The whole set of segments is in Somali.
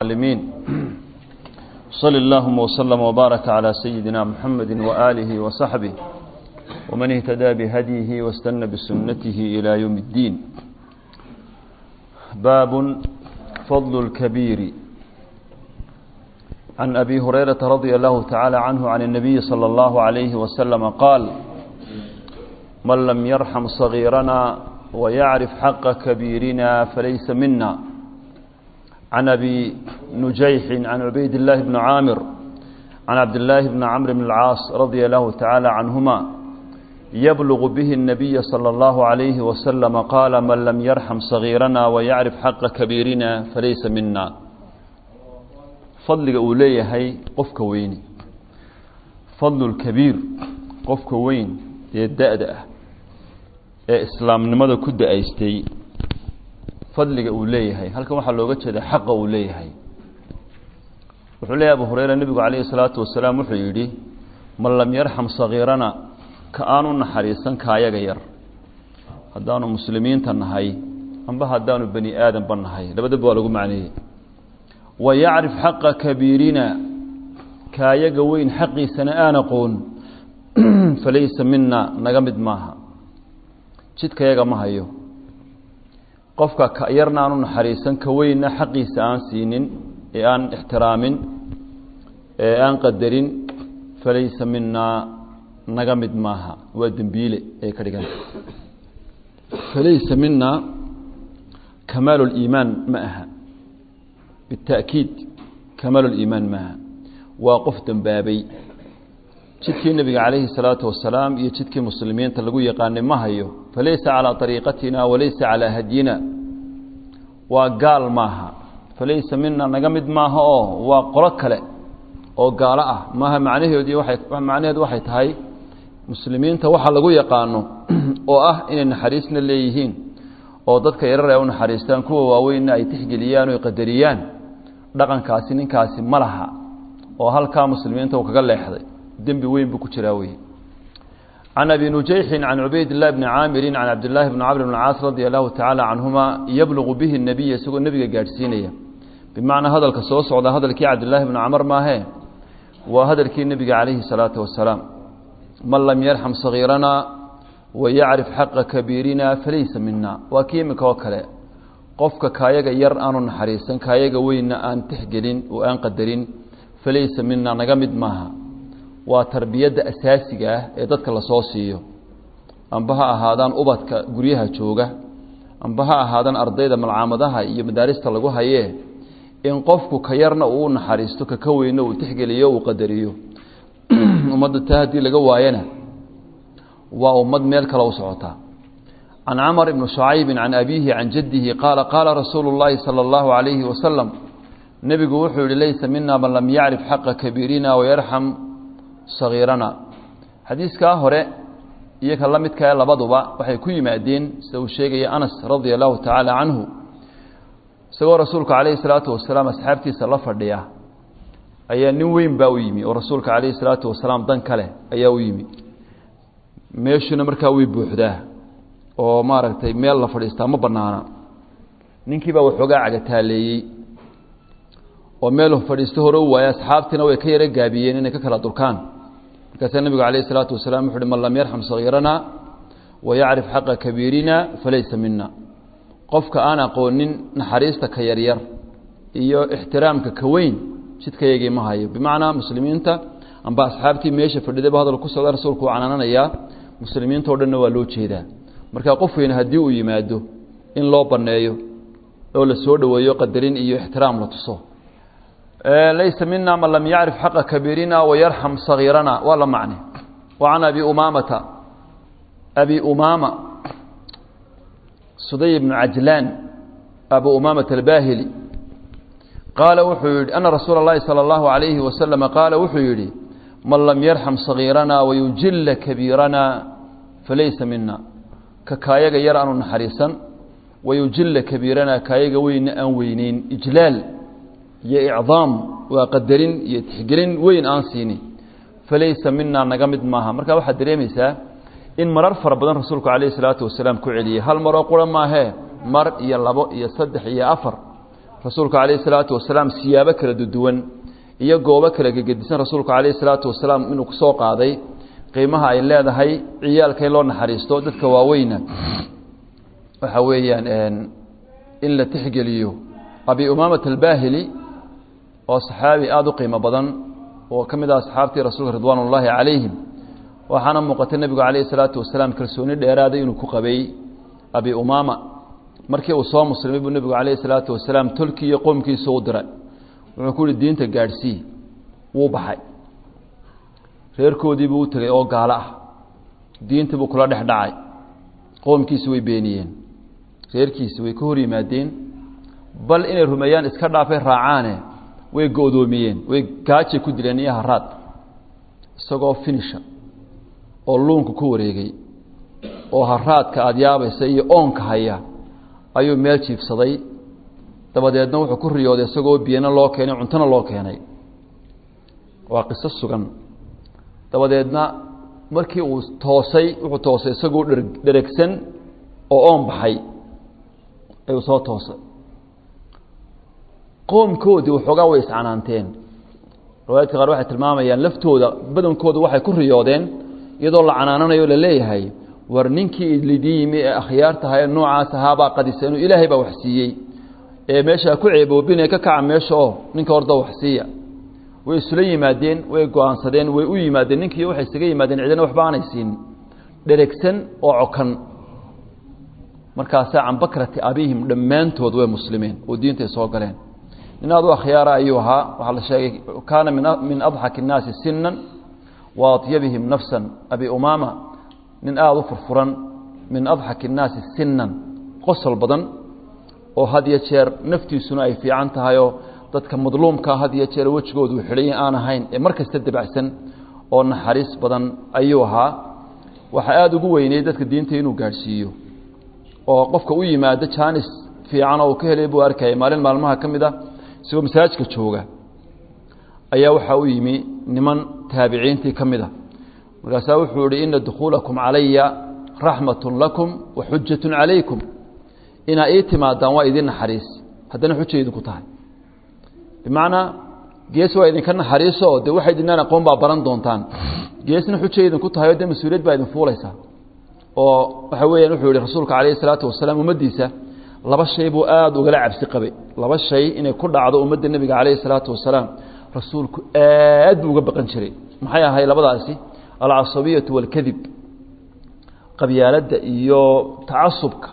العالمين صلى اللهم وسلم وبارك على سيدنا محمد وآله وصحبه ومن اهتدى بهديه واستنى بسنته إلى يوم الدين باب فضل الكبير عن أبي هريرة رضي الله تعالى عنه عن النبي صلى الله عليه وسلم قال من لم يرحم صغيرنا ويعرف حق كبيرنا فليس منا عن أبي نجيح عن عبيد الله بن عامر عن عبد الله بن عمرو بن العاص رضي الله تعالى عنهما يبلغ به النبي صلى الله عليه وسلم قال من لم يرحم صغيرنا ويعرف حق كبيرنا فليس منا fadliga uu leeyahay qofka weyni fadlulkabiir qofka weyn ee da-da ah ee islaamnimada ku da-aystay fadliga uu leeyahay halkan waxaa looga jeeda xaqa uu leeyahay wuxuu leeyahy abu hureyra nebigu calayhi salaatu wasalaam wuxuu yidhi man lam yarxam sagiirana ka aanu naxariisan kaayaga yar haddaanu muslimiinta nahay amba haddaanu bani aadamba nahay labadaba waa lagu macneeyey wayacrif xaqa kabiirina kaayaga weyn xaqiisana aan aqoon falaysa mina naga mid maaha jidkayaga ma hayo qofka ka yarna aanu naxariisan ka weynna xaqiisa aan siinin ee aan ixtiraamin ee aan qadarin falaysa minaa naga mid maaha waa dembiile ay ka dhiganta falaysa mina kamaalu liimaan ma aha بالتأكيid kamaal الإimaan maaha waa qof dembaabay jidkii nebiga calayhi الsalaaةu wasalaam iyo jidkii muslimiinta lagu yaqaanay ma hayo falaysa calىa طariiqatina walaysa calىa hadyina waa gaal maaha falaysa mina naga mid maaha oo waa qolo kale oo gaalo ah maaha macnaheedii waay macnaheedu waxay tahay muslimiinta waxa lagu yaqaano oo ah inay naxariisna leeyihiin oo dadka yarar ay u naxariistaan kuwa waaweynna ay tixgeliyaan o qadariyaan dhaqankaasi ninkaasi ma laha oo halkaa muslimiinta uu kaga leexday dembi weyn buu ku jiraa wey can abi nujayxin can cubayd اllahi bni caamirin can cabdillaahi bni camr bn caas radia allahu tacaala canhuma yablugu bihi nebiya isagoo nebiga gaadhsiinaya bimacnaa hadalka soo socda hadalkii cabdillaahi bni camar maahee waa hadalkii nebiga calayhi salaatu wasalaam man lam yarxam sagiirana wayacrif xaqa kabiirina falaysa mina waa kii iminka oo kale qofka kaayaga yar aanu naxariisan kaayaga weynna aan tixgelin oo aan qadarin falaysa mina naga mid maaha waa tarbiyadda asaasiga ah ee dadka lasoo siiyo amba ha ahaadaan ubadka guryaha jooga amba ha ahaadaan ardayda malcaamadaha iyo madaarista lagu hayee in qofku ka yarna uu naxariisto ka ka weynna uu tixgeliyo uu qadariyo ummadda taa haddii laga waayana waa ummad meel kale u socotaa can camr bni شhucaybi can abiihi can jadihi qaala qaala rasuulu اllahi salى اllahu عalayhi wasalam nebigu wuxuu yihi laysa mina man lam yacrif xaqa kabiirina wayarxam sagiirana xadiiskaa hore iyo ka la midkae labaduba waxay ku yimaadeen sida uu sheegaya anas radia allahu tacaala canhu isagoo rasuulka calayhi salaatu wasalaam asxaabtiisa la fadhiya ayaa nin weyn baa u yimi oo rasuulka calayhi salaatu wasalaam dan kale ayaa u yimi meeshuna markaa way buuxdaa oo maaragtay meel la fadhiistaa ma banaana ninkiibaa waxoogaa cagataaleeyey oo meel fadhiisto hore u waaya asxaabtiina way ka yaro gaabiyeen inay ka kala durkaan markaasaa nebigu calayh isalaatu wasalaam wuxu uhi man lam yarxam sagiirana wayacrif xaqa kabiirina falaysa mina qofka aan aqoonin naxariista ka yaryar iyo ixtiraamka ka weyn jidkayagii ma hayo bimacnaa muslimiinta amba asxaabtii meesha fadhidayba hadal ku socda rasuulku uu canaananayaa muslimiinta o dhanna waa loo jeedaa marka qof weyn haddii uu yimaado in loo baneeyo oo la soo dhoweeyo qadarin iyo ixtiraam la tuso laysa mina man lam yacrif xaqa kabiirina wayarxam sagiirana waa la macne wa can abi umaamata abi umaama suday bnu cajlaan abu umaamata albahili qaala wuxuu yihi ana rasuula اllahi salى اllahu alayhi wasalama qaala wuxuu yihi man lam yarxam sagiirana wayujila kabiirana falaysa mina ka kaayaga yar aanu naxariisan wayujila kabiirana kaayaga weynna aan weyneyn ijlaal iyo icdaam waa qadarin iyo tixgelin weyn aan siinin falaysa mina naga mid maaha marka waxaad dareemaysaa in marar fara badan rasuulku calayhi salaatu wasalaam ku celiyey hal maroo qura maahee mar iyo labo iyo saddex iyo afar rasuulku calayhi salaatu wasalaam siyaabo kala duwan iyo goobo kala gegedisan rasuulku calayhi salaatu wasalaam inuu kusoo qaaday qiimaha ay leedahay ciyaalka in loo naxariisto dadka waaweyna waxa weeyaan in la tixgeliyo abi umaamat albaahili oo saxaabi aada u qiimo badan oo ka mid ah asxaabtii rasuulka ridwaan ullaahi calayhim waxaana muuqatay nebigu calayhi salaatu wasalaam kalsooni dheeraaday inuu ku qabay abi umaama markii uu soo muslimay buu nebigu calayhi salaatu wasalaam tolkii iyo qoomkiisa u diray wuxuu ku yihi diinta gaadhsii wuu baxay reerkoodii buu u tegey oo gaalo ah diintii buu kula dhex dhacay qoomkiisi way beeniyeen reerkiisi way ka hor yimaadeen bal inay rumeeyaan iska dhaafay raacaane way go-doomiyeen way gaajay ku dileen iyo haraad isagoo finisha oo luunka ku wareegay oo haraadka aada yaabaysa iyo oonka haya ayuu meel jiifsaday dabadeedna wuxuu ku riyooday isagoo biyana loo keenay cuntona loo keenay waa qiso sugan dabadeedna markii uu toosay wuxuu toosay isagoo dher dheregsan oo oon baxay ayuu soo toosay qoomkoodii waxoogaa way iscanaanteen riwaayadka qaar waxay tilmaamayaan laftooda badankooda waxay ku riyoodeen iyadoo la canaananayo la leeyahay war ninkii lidii yimi ee akhyaartaha ee noocaas ahaabaa qadisa inuu ilaahay baa wax siiyey ee meeshaa ku ceeboobinee ka kaca meesha oo ninka horda wax siiya way isula yimaadeen way go-aansadeen way u yimaadeen ninkii waxay isaga yimaadeen cidina waxba aanay siin dheregsan oo cokan markaasaa can bakrati abihim dhammaantood way muslimeen oo diintay soo galeen nin aad u akhyaara ayuu ahaa waxaa la sheegay kaana min adxaki الnaasi sinan wa aطyabihim nafsa abi umaama nin aada u furfuran min adxaki الnaasi sinan qosol badan oo had iyo jeer naftiisuna ay fiican tahayoo dadka madluumkaa had iyo jeer wejigoodu xidhay aan ahayn ee mar kasta dabacsan oo naxariis badan ayuu ahaa waxaa aada ugu weynay dadka diinta inuu gaadhsiiyo oo qofka u yimaado jaanis fiican oo uu ka helay buu arkayay maalin maalmaha ka mid ah isagoo masaajidka jooga ayaa waxaa u yimi niman taabiciintii ka mid a markaasaa wuxuu ihi ina dukhuulakum calaya raxmatun lakum wa xujatun calaykum inaa ii timaadaan waa idin naxariis haddana xuja idinku tahay bimacnaa gees waa idinka naxariiso oo dee waxa idinaan aqoon baa baran doontaan geesna xuja idinku tahay oo dee mas-uuliyad baa idin fuulaysaa oo waxa weeyaan wuxuu yihi rasuulka calayhi salaatu wasalaam ummaddiisa laba shay buu aada ugala cabsi qabay laba shay inay ku dhacdo ummadda nebiga calayhi salaatu wasalaam rasuulku aad buu uga baqan jiray maxay ahay labadaasi alcasabiyatu waalkadib qabyaaladda iyo tacasubka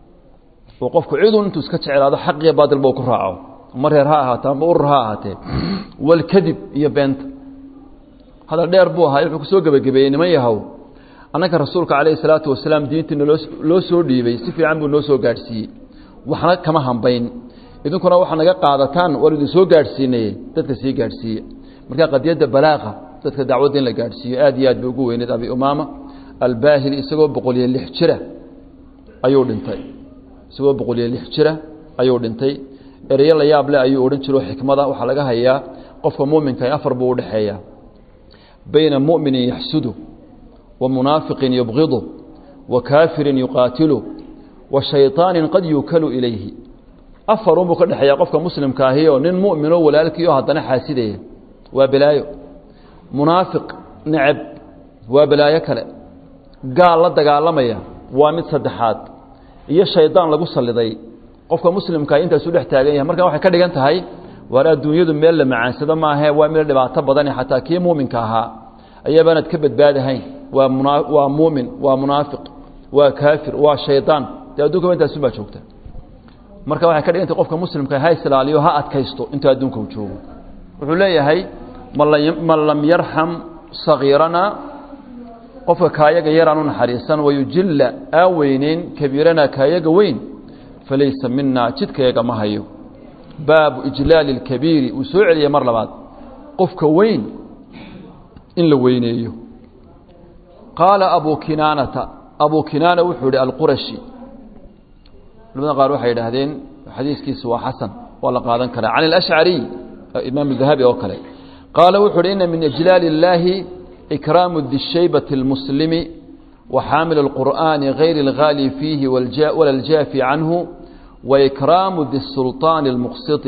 oo qofku cidun intuu iska jeclaado xaq iyo baadilba uu ku raaco ama reer ha ahaatee ama urur ha ahaatee waalkadib iyo beenta hadal dheer buu ahaa wuxuu kusoo gebagabeeyey niman yahow annaka rasuulka calayhi salaatu wasalaam diintii naloo loo soo dhiibay si fiican buu noo soo gaadhsiiyey waxna kama hambayn idinkuna waxaa naga qaadataan waan idin soo gaadhsiinay dadka sii gaadhsiiye marka qadiyadda balaaqa dadka dacwadda in la gaadhsiiyo aad iyo aad bay ugu weyneed abi umaama albaahili isagoo boqol iyo lix jira ayuu dhintay isagoo boqol iyo lix jira ayuu dhintay ereyo la yaab leh ayuu odhan jiro xikmada waxaa laga hayaa qofka muuminka afar buu udhexeeyaa bayna mu'minin yaxsudu wa munaafiqin yubgidu wa kaafirin yuqaatilu wa shayطaanin qad yuukalu ilayhi afarunbuu ka dhexeeya qofka muslimka ahi oo nin mu'minoo walaalkii oo haddana xaasidaya waa balaayo munaafiq neceb waa balaayo kale gaal la dagaalamaya waa mid saddexaad iyo shaydaan lagu saliday qofka muslimkaa intaasu dhex taagan yahay markaa waxay ka dhigan tahay waar adduunyadu meel la macaansado maahe waa meel dhibaato badane xataa kii muuminka ahaa ayaabaanad ka badbaadahayn waa muna waa muumin waa munaafiq waa kaafir waa shaydaan dee addunkaba intaasunbaa joogta marka waxay ka dhigantay qofka muslimka ha islaaliyo ha adkaysto intuu adduunka u joogo wuxuu leeyahay man lam yarxam sagiirana qofka kaayaga yaraan u naxariisan wayujilla aan weyneyn kabiirana kaayaga weyn falaysa mina jidkayaga ma hayo baabu ijlaali اlkabiiri uu soo celiyay mar labaad qofka weyn in la weyneeyo qaala abu kinaanata abu kinaana wuxuu ihi alqurashi culamada qaar waxay idhaahdeen xadiiskiisu waa xasan waa la qaadan karaa can alashcariy imaam dahabi oo kale qaala wuxu uhi ina min ijlaali اllaahi ikraamu dishaybati اlmuslimi وxaamil الqur'ani غayr اlغaali fiihi wala اljaafi canhu wa ikraamu disulطaani اlmuqsiti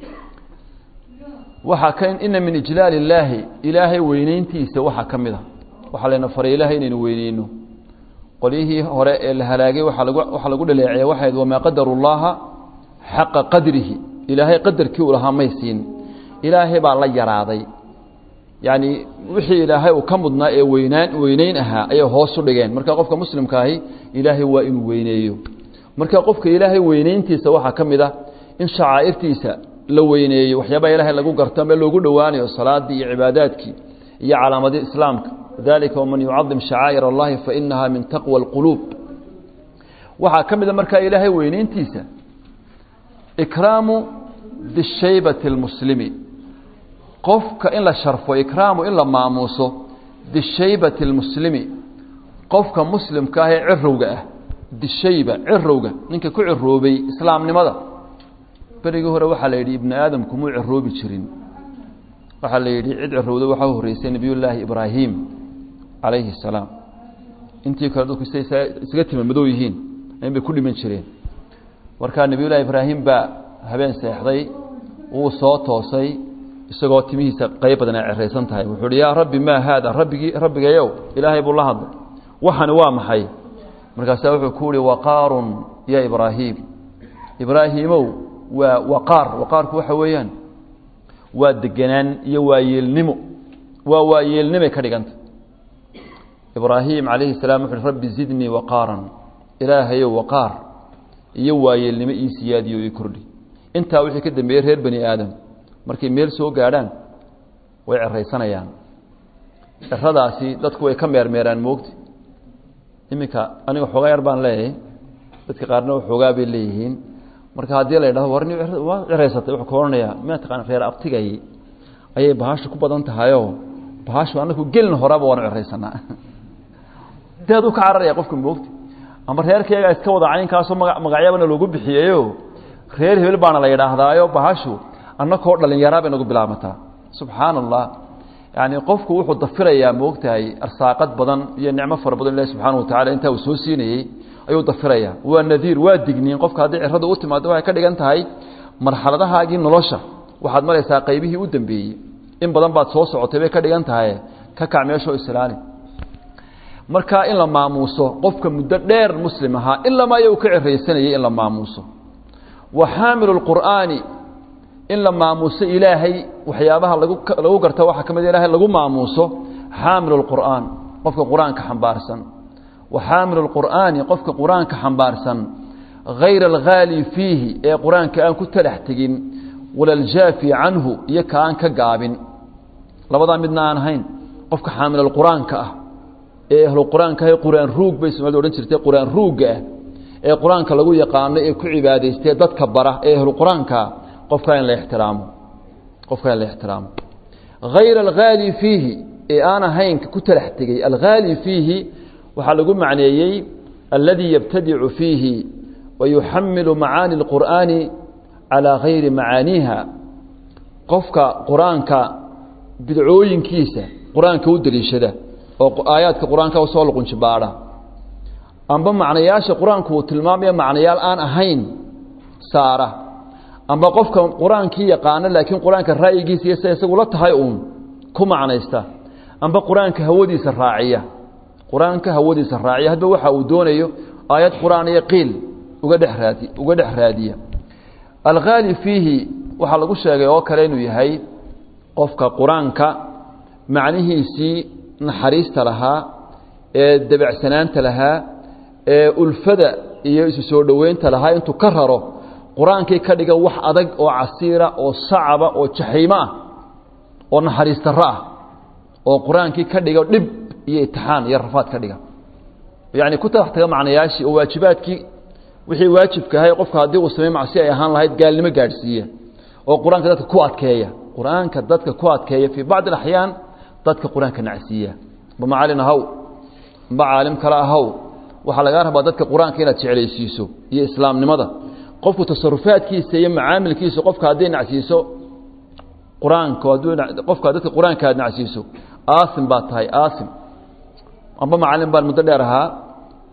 waxaa ka ina min ijlaal illaahi ilaahay weyneyntiisa waxaa ka mid a waxaa layna faray ilaahay inaynu weyneyno qolyihii hore ee la halaagay waaa lagu waxaa lagu dhaleeceeya waxayd wamaa qadaru llaha xaqa qadrihi ilaahay qadarkii uu lahaa may siin ilaahay baa la yaraaday yacni wixii ilaahay uu ka mudnaa ee weynaan weyneyn ahaa ayay hoos u dhigeen marka qofka muslimka ahi ilaahay waa inuu weyneeyo marka qofka ilaahay weyneyntiisa waxaa ka mid ah in shacaa'irtiisa la weyneeyo waxyaabaha ilaahay lagu garto ama loogu dhowaanayo salaadii iyo cibaadaadkii iyo calaamadii islaamka dalika waman yucadim shacaa'ir allahi fainaha min taqwa اlquluub waxaa ka mid a markaa ilaahay weyneyntiisa ikraamu dishaybati اlmuslimi qofka in la sharfo ikraamu in la maamuuso dishaybati اlmuslimi qofka muslimka ah ee cirowga ah dishayba cirowga ninka ku ciroobay islaamnimada berigii hore waxaa la yidhi ibni aadamku muu ciroobi jirin waxaa la yidhi cid cirowda waxaa horreysay nebiyullaahi ibraahim calayhi الsalaam intii kale dadku siday isaga tima madow yihiin in bay ku dhiman jireen markaa nebiyullahi ibraahim baa habeen seexday wuu soo toosay isagoo timihiisa qayb badan ay ceraysan tahay wuxuu uhi yaa rabbi maa haada rabbigii rabbigayow ilaahay buu la hadlay waxani waa maxay markaasaa wuxuu ku uhi waqaarun ya ibraahiim ibraahiimow waa waqaar waqaarku waxa weeyaan waa degenaan iyo waayeelnimo waa waayeelnimay ka dhiganta ibraahim calayhi salaam wuxu uhi rabbi zidnii waqaaran ilaahayow waqaar iyo waayeelnimo ii siyaadiyo ii kordhi intaa wixii ka dambeeyey reer bani aadam markay meel soo gaadhaan way ceraysanayaan ceradaasi dadku way ka meermeeraan moogti iminka aniga xoogaa yar baan leeyahay dadka qaarna xoogaa bay leeyihiin marka haddii la yidhahdo war waa ceraysatay wuxuu ka odhanayaa ma taqaan reer abtigay ayay bahashu ku badan tahayoo bahashu anaku gelin horeba waanu ceraysanaa deed u ka cararaya qofka moogti ama reerkayga iska wada caynkaasoo maga magacyabana loogu bixiyeyo reer hebel baana la yidhaahdaayo bahashu annakoo dhalinyaraa bay nagu bilaabmataa subxaan allah yani qofku wuxuu dafirayaa moogtahay arsaaqad badan iyo nicmo fara badan ilahi subxaana watacala intaa uu soo siinayey ayuu dafirayaa waa nadiir waa digniin qofka haddii ciradu u timaado waxay ka dhigan tahay marxaladahaagii nolosha waxaad maraysaa qaybihii u dambeeyey in badan baad soo socotay bay ka dhigan tahay ka kac meeshoo islaali marka in la maamuuso qofka muddo dheer muslim ahaa ilamaa iy uu ka ciraysanayay in la maamuuso wa xaamilu lqur'aani in la maamuuso ilaahay waxyaabaha lagu lagu garta waxaa ka mid ilahay lagu maamuuso xaamilu lqur'aan qofka qur-aanka xambaarsan wa xaamilu lqur'aani qofka qur-aanka xambaarsan hayra alghaali fiihi ee qur-aanka aan ku talax tegin walaljaafi canhu iyo ka aan ka gaabin labadaa midna aan ahayn qofka xaamilulqur-aanka ah ee ahlu qur-aanka ah qur-aan ruug bay soomaalida odhan jirtay qur-aan ruugga ah ee qur-aanka lagu yaqaano ee ku cibaadaystee dadka bara ee ahlu qur-aankaa qofkaa in la ixtiraamo qofkaa in la ixtiraamo hayra alghaali fiihi ee aan ahayn ku talax tegey alghaali fiihi waxaa lagu macneeyey alladii yabtadicu fiihi wa yuxamilu macaani اlqur'aani calaa gayri macaaniiha qofka qur-aanka bidcooyinkiisa qur-aanka u deliishada oo aayaadka qur-aanka usoo luqunjibaadha amba macnayaasha qur-aanku uu tilmaamaya macnayaal aan ahayn saara amba qofka qur-aankii yaqaano laakiin qur-aanka ra'yigiisa iyo sida isagu la tahay uun ku macnaysta amba qur-aanka hawadiisa raaciya qur-aanka hawadiisa raaciya hadba waxa uu doonayo aayad qur-aan iyo qiil uga dhex raadi uga dhex raadiya alghaali fiihi waxaa lagu sheegay oo kale inuu yahay qofka qur-aanka macnihiisii naxariista lahaa ee debecsanaanta lahaa ee ulfada iyo isu soo dhoweynta lahaa intuu ka raro qur-aankii ka dhiga wax adag oo casiira oo sacaba oo jaxiimo ah oo naxariis darro ah oo qur-aankii ka dhiga dhib iyo itixaan iyo rafaad ka dhiga yacni ku talax taga macnayaashii oo waajibaadkii wixii waajibka ahay qofka haddii uu samey macsi ay ahaan lahayd gaalnimo gaadhsiiya oo qur-aanka dadka ku adkeeya qur-aanka dadka ku adkeeya fii bacdi alaxyaan dadka qur-aanka nacsiiya amba macalin ahaw amba caalim kale ahaw waxaa lagaa rabaa dadka qur-aanka inaad jeclaysiiso iyo islaamnimada qofku tasarufaadkiisa iyo macaamilkiisa qofka hadday nacsiiso qur-aanka qofka dadka qur-aanka aad nacsiiso aasim baad tahay aasim amba macalin baan muddo dheer ahaa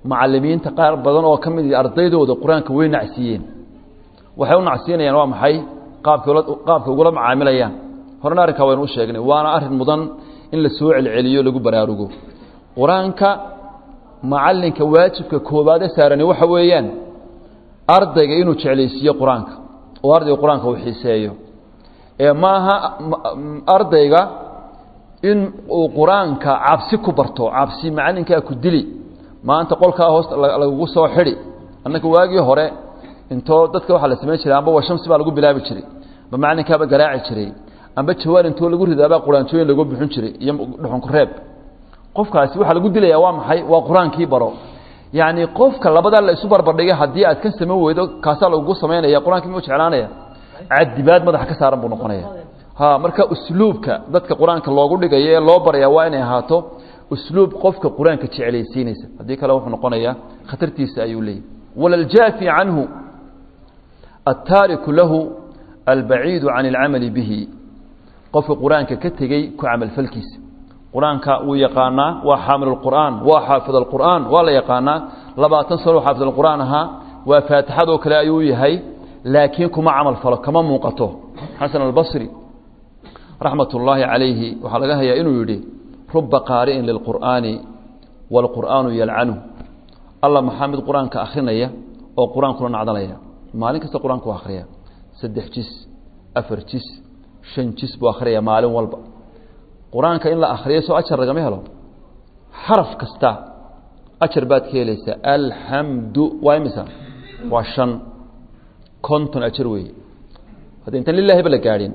macalimiinta qaar badan oo ka mid ardaydooda qur-aanka way nacsiiyeen waxay u nacsiinayaan waa maxay qaabka qaabka ugula macaamilayaan horena arrinkaa waynu u sheegnay waana arrin mudan in la soo celceliyo lagu baraarugo qur-aanka macalinka waajibka koobaade saarani waxa weeyaan ardayga inuu jeclaysiiyo qur-aanka oo ardayga qur-aanka uu xiiseeyo ee maaha ardayga in uu qur-aanka cabsi ku barto cabsi macalinkaa ku dili maanta qolkaa hoos lagugu soo xidhi annaka waagii hore intoo dadka waxaa la samayn jiray amba washamsi baa lagu bilaabi jiray amba macalinkaaba garaaci jiray amba jawaan intoo lagu ridaabaa quraanjooyin lagu bixin jiray iyo dhuxunku reeb qofkaasi waxaa lagu dilayaa waa maxay waa qur-aankii baro yacni qofka labadaa la isu barbardhigay haddii aad ka samayn weydo kaasaa lagugu samaynaya qur-aankii muu jeclaanaya cadibaad madaxa ka saaran buu noqonaya ha marka usluubka dadka qur-aanka loogu dhigayo ee loo baraya waa inay ahaato usluub qofka qur-aanka jeclaysiinaysa haddii kale wuxuu noqonayaa khatartiisa ayuu leeyahy walaljaafi canhu aلtaariku lahu albaciidu can اlcamali bihi qofka qur-aanka ka tegey ku camalfalkiisa qur-aanka wuu yaqaanaa waa xaamil اqur'aan waa xaafid اqur'aan waa la yaqaanaa labaatan sano xaafid اqur'aan ahaa waa faatixadoo kale ayuu yahay laakiin kuma camal falo kama muuqato xasan albasri raxmat ullaahi calayhi waxaa laga hayaa inuu yidhi ruba qaari'in lilqur'aani wاlqur'aanu yalcanu alla maxaa mid qur-aanka akhrinaya oo qur-aankuna nacdalaya maalin kasta qur-aanku u akhriya saddex jis afar jis shan jis buu akhriyaya maalin walba qur-aanka in la akhriyo soo ajar lagama helo xaraf kasta ajar baad ka helaysaa alxamdu waa imisa waa shan konton ajar weeye hadda intaan lilaahiba la gaadhin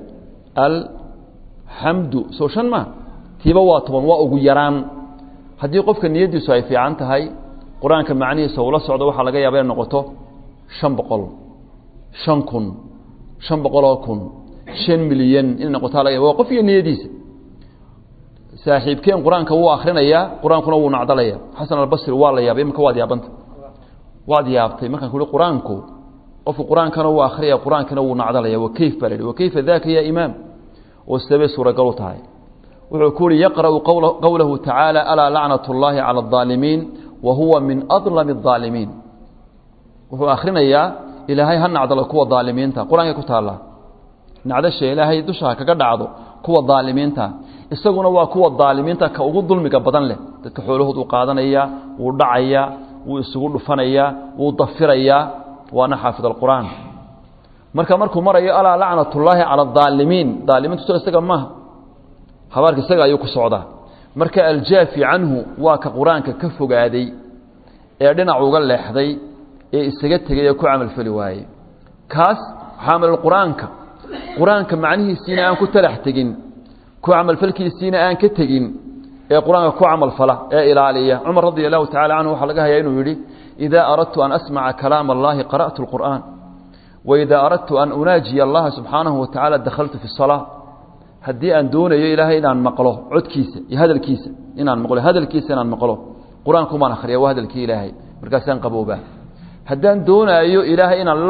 alxamdu soo shan ma tiiba waa toban waa ugu yaraan haddii qofka niyaddiisu ay fiican tahay qur-aanka macnihiisa ula socdo waxaa laga yaaba inay noqoto shan boqol shan kun shan boqoloo kun shan milyan inay noqotaa laga yaba waa qof iyo niyadiisa saaxiibkeen qur-aanka wuu akrinayaa qur-aankuna wuu nacdalaya xasan albasri waa la yaabay imika waad yaabanta waad yaabtay markaan kuhi qur-aanku qofku qur-aankana wuu akhriyaya qur-aankana wuu nacdalaya wakayf baa la yihi wakayfa daka ya imaam oo sidabay suuragal u tahay wuxuu ku uhi yaqra'u qowlahu tacaala alaa lacnat اllahi calى الظaalimiin wa huwa min adlami الظaalimiin wuxuu akhrinayaa ilaahay ha nacdalo kuwa daalimiinta qur-aankay ku taalla nacdasha ilaahay dusha kaga dhacdo kuwa daalimiinta isaguna waa kuwa daalimiinta ka ugu dulmiga badan leh dadka xoolahood uu qaadanaya wuu dhacaya wuu isugu dhufanaya wuu dafirayaa waana xaafid alqur'aan marka markuu marayo alaa lacnat ullaahi cala adaalimiin daalimiintu so isaga maaha habaarka isaga ayuu ku socdaa marka aljaafi canhu waa ka qur-aanka ka fogaaday ee dhinac uga leexday ee isaga tegay ee ku camalfali waayey kaas xaamilulqur-aanka qur-aanka macnihiisiina aan ku talax tegin ku camalfalkiisiina aan ka tegin ee qur-aanka ku camalfala ee ilaaliya cumar radi allahu tacala canhu waxaa laga hayaa inuu yidhi idaa aradtu an asmaca kalaama allahi qara'tu اlqur'aan waidaa aradtu an unaajiya allaha subxaanahu wa tacala dakhaltu fi salaa haddii aan doonayo ilaahay inaan maqlo codkiisa iyo hadalkiisa inaan maqlo hadalkiisa inaan maqlo qur-aankumaan akhriya waa hadalkii ilaahay markaasaan qaboobaa haddaan doonaayo ilaahay inaan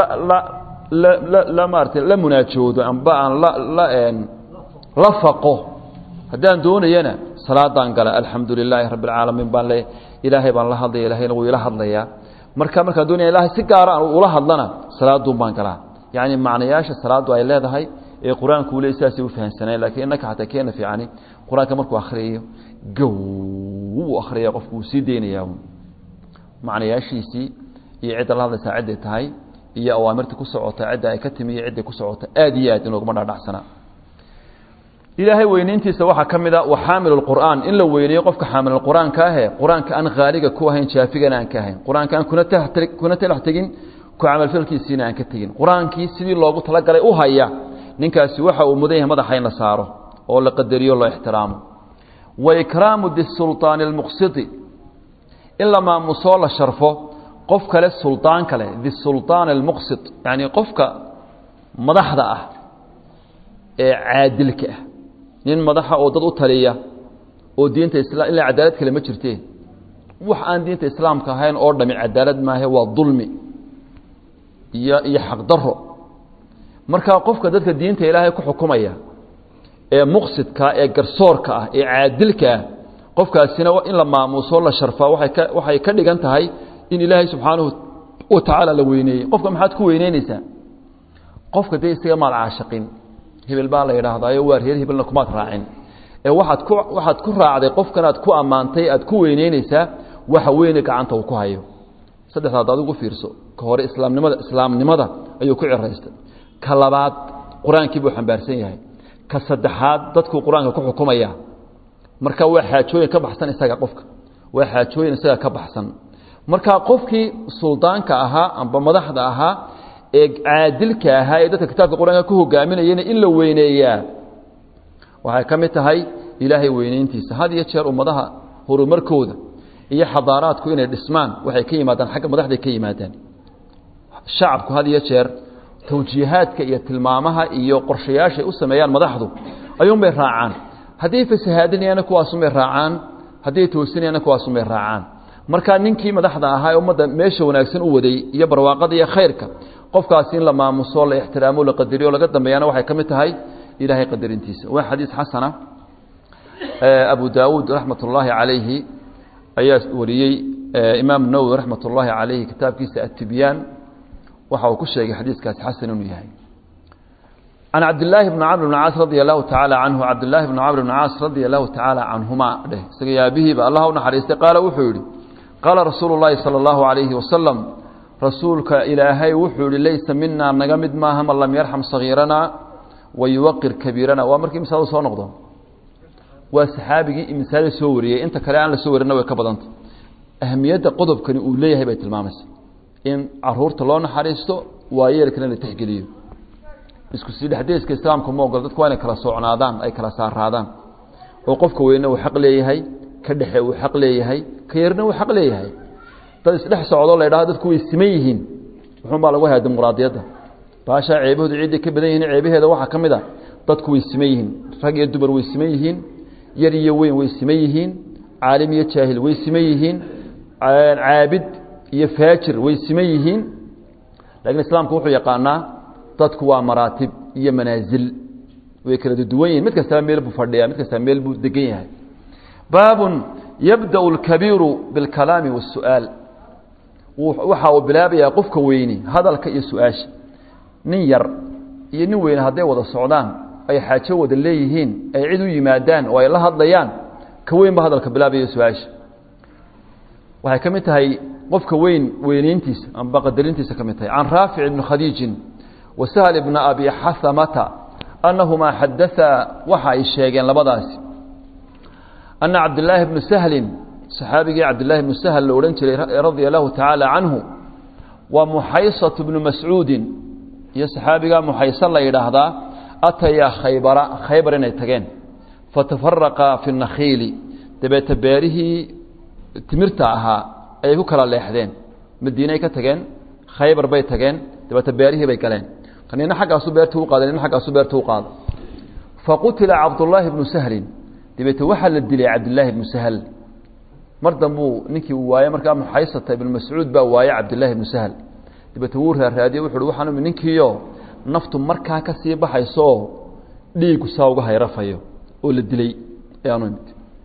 la maarata la munaajoodo amba aan la faqo haddaan doonayana salaadaan gala alxamdu lilaahi rabbi alcaalamiin baan le ilaahay baan la hadlaya ilahayna wuu ila hadlayaa marka markaan doonaya ilahay si gaara aan ula hadlana salaaduun baan galaa yacni macnayaasha salaaddu ay leedahay ee qur-aanku ule sidaasay u fahamsaneen lakiin innaka xataa keena fiicani qur-aanka markuu akhriyayo gow uu akhriyaya qofku wuu sii deynayaa macnayaashiisii iyo cidda la hadlaysaa cidday tahay iyo awaamirta ku socota cidda ay ka timi iyo cidday ku socota aad iyo aad inooguma dhadhacsana ilaahay weynayntiisa waxaa ka mid a wa xaamil اqur'aan in la weyneeyo qofka xaamil qur-aanka ahe qur-aanka aan khaaliga ku ahayn jaafigana aan ka ahayn qur-aanka aan kuna talax tegin ku camalfalkiisiina aan ka tegin qur-aankii sidii loogu talagalay u haya ninkaasi waxa uu mudan yahay madaxa in la saaro oo la qadariyo loo ixtiraamo wa ikraamu disulطaani اlmuqsiti in la maamusoo la sharfo qof kale suldaan kale disulطaan اlmuqsit yani qofka madaxda ah ee caadilka ah nin madaxa oo dad u taliya oo diinta isla ilaa cadaalad kale ma jirtee wax aan diinta islaamka ahayn oo dhami cadaalad maahe waa dulmi iyo iyo xaqdaro marka qofka dadka diinta ilaahay ku xukumaya ee muqsidka ee garsoorka ah ee caadilka ah qofkaasina in la maamuuso la sharfaa waay ka waxay ka dhigan tahay in ilaahay subxaanahu wa tacaala la weyneeyey qofka maxaad ku weyneyneysaa qofka dee isaga maad caashaqin hebel baa la yidhaahdaayo waa reer hebelna kumaad raacin ee waaad ku waxaad ku raacday qofkan aad ku ammaantay aad ku weyneyneysaa waxa weyne gacanta uu ku hayo saddexdaad adigu fiirso ka hore islaamnimada islaamnimada ayuu ku ciraystay ka labaad qur-aankii buu xambaarsan yahay ka saddexaad dadkuu qur-aanka ku xukumaya marka waa xaajooyin ka baxsan isaga qofka waa xaajooyin isaga ka baxsan marka qofkii suldaanka ahaa amba madaxda ahaa ee caadilka ahaa ee dadka kitaabka qur-aanka ku hogaaminayana in la weyneeyaa waxay ka mid tahay ilaahay weyneyntiisa had iyo jeer ummadaha horumarkooda iyo xadaaraadku inay dhismaan waxay ka yimaadaan xagga madaxday ka yimaadaan shacabku had iyo jeer tawjiihaadka iyo tilmaamaha iyo qorshayaashay u sameeyaan madaxdu ayuunbay raacaan hadday fasahaadinayaana kuwaasunbay raacaan hadday toosinayaana kuwaasunbay raacaan marka ninkii madaxda ahaa ee ummadda meesha wanaagsan u waday iyo barwaaqada iyo khayrka qofkaasi in la maamuso la ixtiraamo la qadariyo laga dambeeyana waxay ka mid tahay ilaahay qadarintiisa waa xadiis xasana abu daawuud raxmat ullaahi calayhi ayaa wariyey imaam nawowi raxmat ullaahi calayhi kitaabkiisa atibyaan waxa uu ku sheegay xadiiskaasi xasan inuu yahay can cabdillaahi bni camr bn caas radia allahu tacaala canhu cabdillaahi bni camr bn caas radia allahu tacaala canhuma dheh isaga yaabihiiba allah u naxariistay qaala wuxuu yidhi qaala rasuulu llaahi sala allahu calayhi wasalam rasuulka ilaahay wuxuu yihi laysa minaa naga mid maaha man lam yarxam sagiiranaa wayuwaqir kabiirana waa markii misaadu soo noqdo waa saxaabigii imisaada soo wariyey inta kale aan la soo warina way ka badanta ahamiyadda qodobkani uu leeyahay bay tilmaamaysa in caruurta loo naxariisto waayeelkana la tixgeliyo isku sii dhexdeeska islaamka ma ogolo dadku waa inay kala socnaadaan ay kala saaraadaan oo qofka weyne uu xaq leeyahay ka dhexe uu xaq leeyahay ka yarna uu xaq leeyahay dad isdhex socdo la ydhahdo dadku way siman yihiin wuxuun baa lagu hayaa dimuqraadiyadda baashaa ceebahoodu ciidday ka badan yihiin ceebaheeda waxaa ka mid a dadku way siman yihiin rag iyo dumar way siman yihiin yar iyo weyn way siman yihiin caalim iyo jaahil way siman yihiin caabid iyo faajir way siman yihiin laakiin islaamku wuxuu yaqaanaa dadku waa maraatib iyo manaasil way kala duwan yihin mid kastaba meel buu fadhiyaa mid kastaba meel buu degan yahay baabun yabda'u اlkabiiru biاlkalaami waالsu'aal waxa uu bilaabayaa qofka weyni hadalka iyo su-aasha nin yar iyo nin weyne hadday wada socdaan ay xaajo wada leeyihiin ay cid u yimaadaan oo ay la hadlayaan ka weyn ba hadalka bilaabaya su-aasha waxay ka mid tahay qofka weyn weyneyntiisa amba qadarintiisa ka mid tahay can raafic ibni khadiijin wa sahl ibna abi xahamata annahumaa xadaaa waxa ay sheegeen labadaasi ana cabdillaahi bnu sahlin saxaabigii cabdillaahi bnu sahl la odhan jiray radia allahu tacaala canhu waa muxaysatu bnu mascuudin iyo saxaabigaa muxaysa la yidhaahdaa atayaa khaybara khaybar inay tageen fatafaraqa fi nakhiili dabeete beerihii timirta ahaa ayay ku kala leexdeen madiinay ka tageen khaybar bay tageen dabeete beerihii bay galeen nina xaggaasu beerta u qaaday nina xaggaasu beerta u qaada faqutila cabdullaahi bnu sahlin dabeete waxaa la dilay cabdillaahi bnu sahl mar dambuu ninkii uu waaye markaa muxaysata ibnu mascuud baa waaye cabdillaahi bnu sahl dabeete wuu raaraadiyey wuxu uhi waxaan imi ninkiiyo naftu markaa ka sii baxayso oo dhiigu saa uga hayrafayo oo la dilay ayaanu imid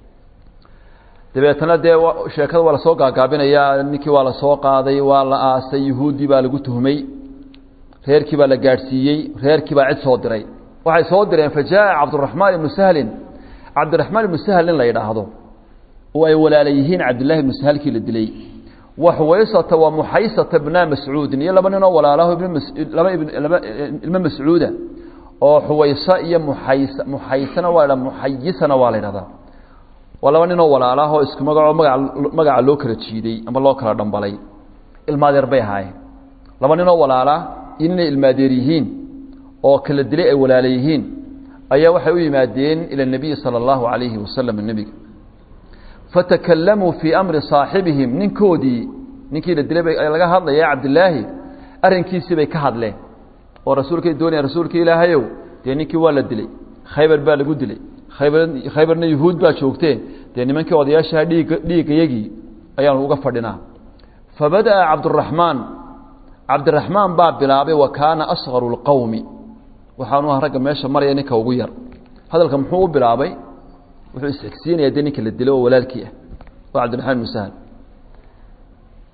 dabeetana dee sheekada waa lasoo gaagaabinayaa ninkii waa lasoo qaaday waa la aasay yuhuuddii baa lagu tuhmay reerkii baa la gaadhsiiyey reerkii baa cid soo diray waxay soo direen fa jaaa cabduraxmaan ibnu sahlin cabdiraxmaan ibnu sahl in la yidhaahdo oo ay walaala yihiin cabdillahi ibnu sahalkii la dilay wa xuwaysata wa muxaysata bna mascuudin iyo laba ninoo walaalaho laba ilmo mascuuda oo xuwaysa iyo muxays muxaysana waa la muxayisana waa la yidhahdaa waa laba ninoo walaalaahoo isku magacoo maga magaca loo kala jiiday ama loo kala dhambalay ilmaadeer bay ahaayeen laba ninoo walaalaa iyo ninay ilmaadeer yihiin oo kala dilay ay walaala yihiin ayaa waxay u yimaadeen ila اnabiyi salى اllahu alayhi wasalam nebiga fatakalamuu fii amri saaxibihim ninkoodii ninkii la dilay bay laga hadlaya cabdilaahi arrinkiisii bay ka hadleen oo rasuulkay doonaya rasuulka ilaahayow dee ninkii waa la dilay khaybar baa lagu dilay khaybar khaybarna yuhuud baa joogtee dee nimankii odayaashaha dhiigga dhiiggayagii ayaanu uga fadhinaa fabada'a cabduraxmaan cabdiraxmaan baa bilaabay wa kaana asgaru اlqowmi waxaanu ah ragga meesha maraya ninka ugu yar hadalka muxuu u bilaabay wuxuu isxigsiinaya dee ninka la dilo oo walaalkii ah waa cabdiraxmaan ibnu sahl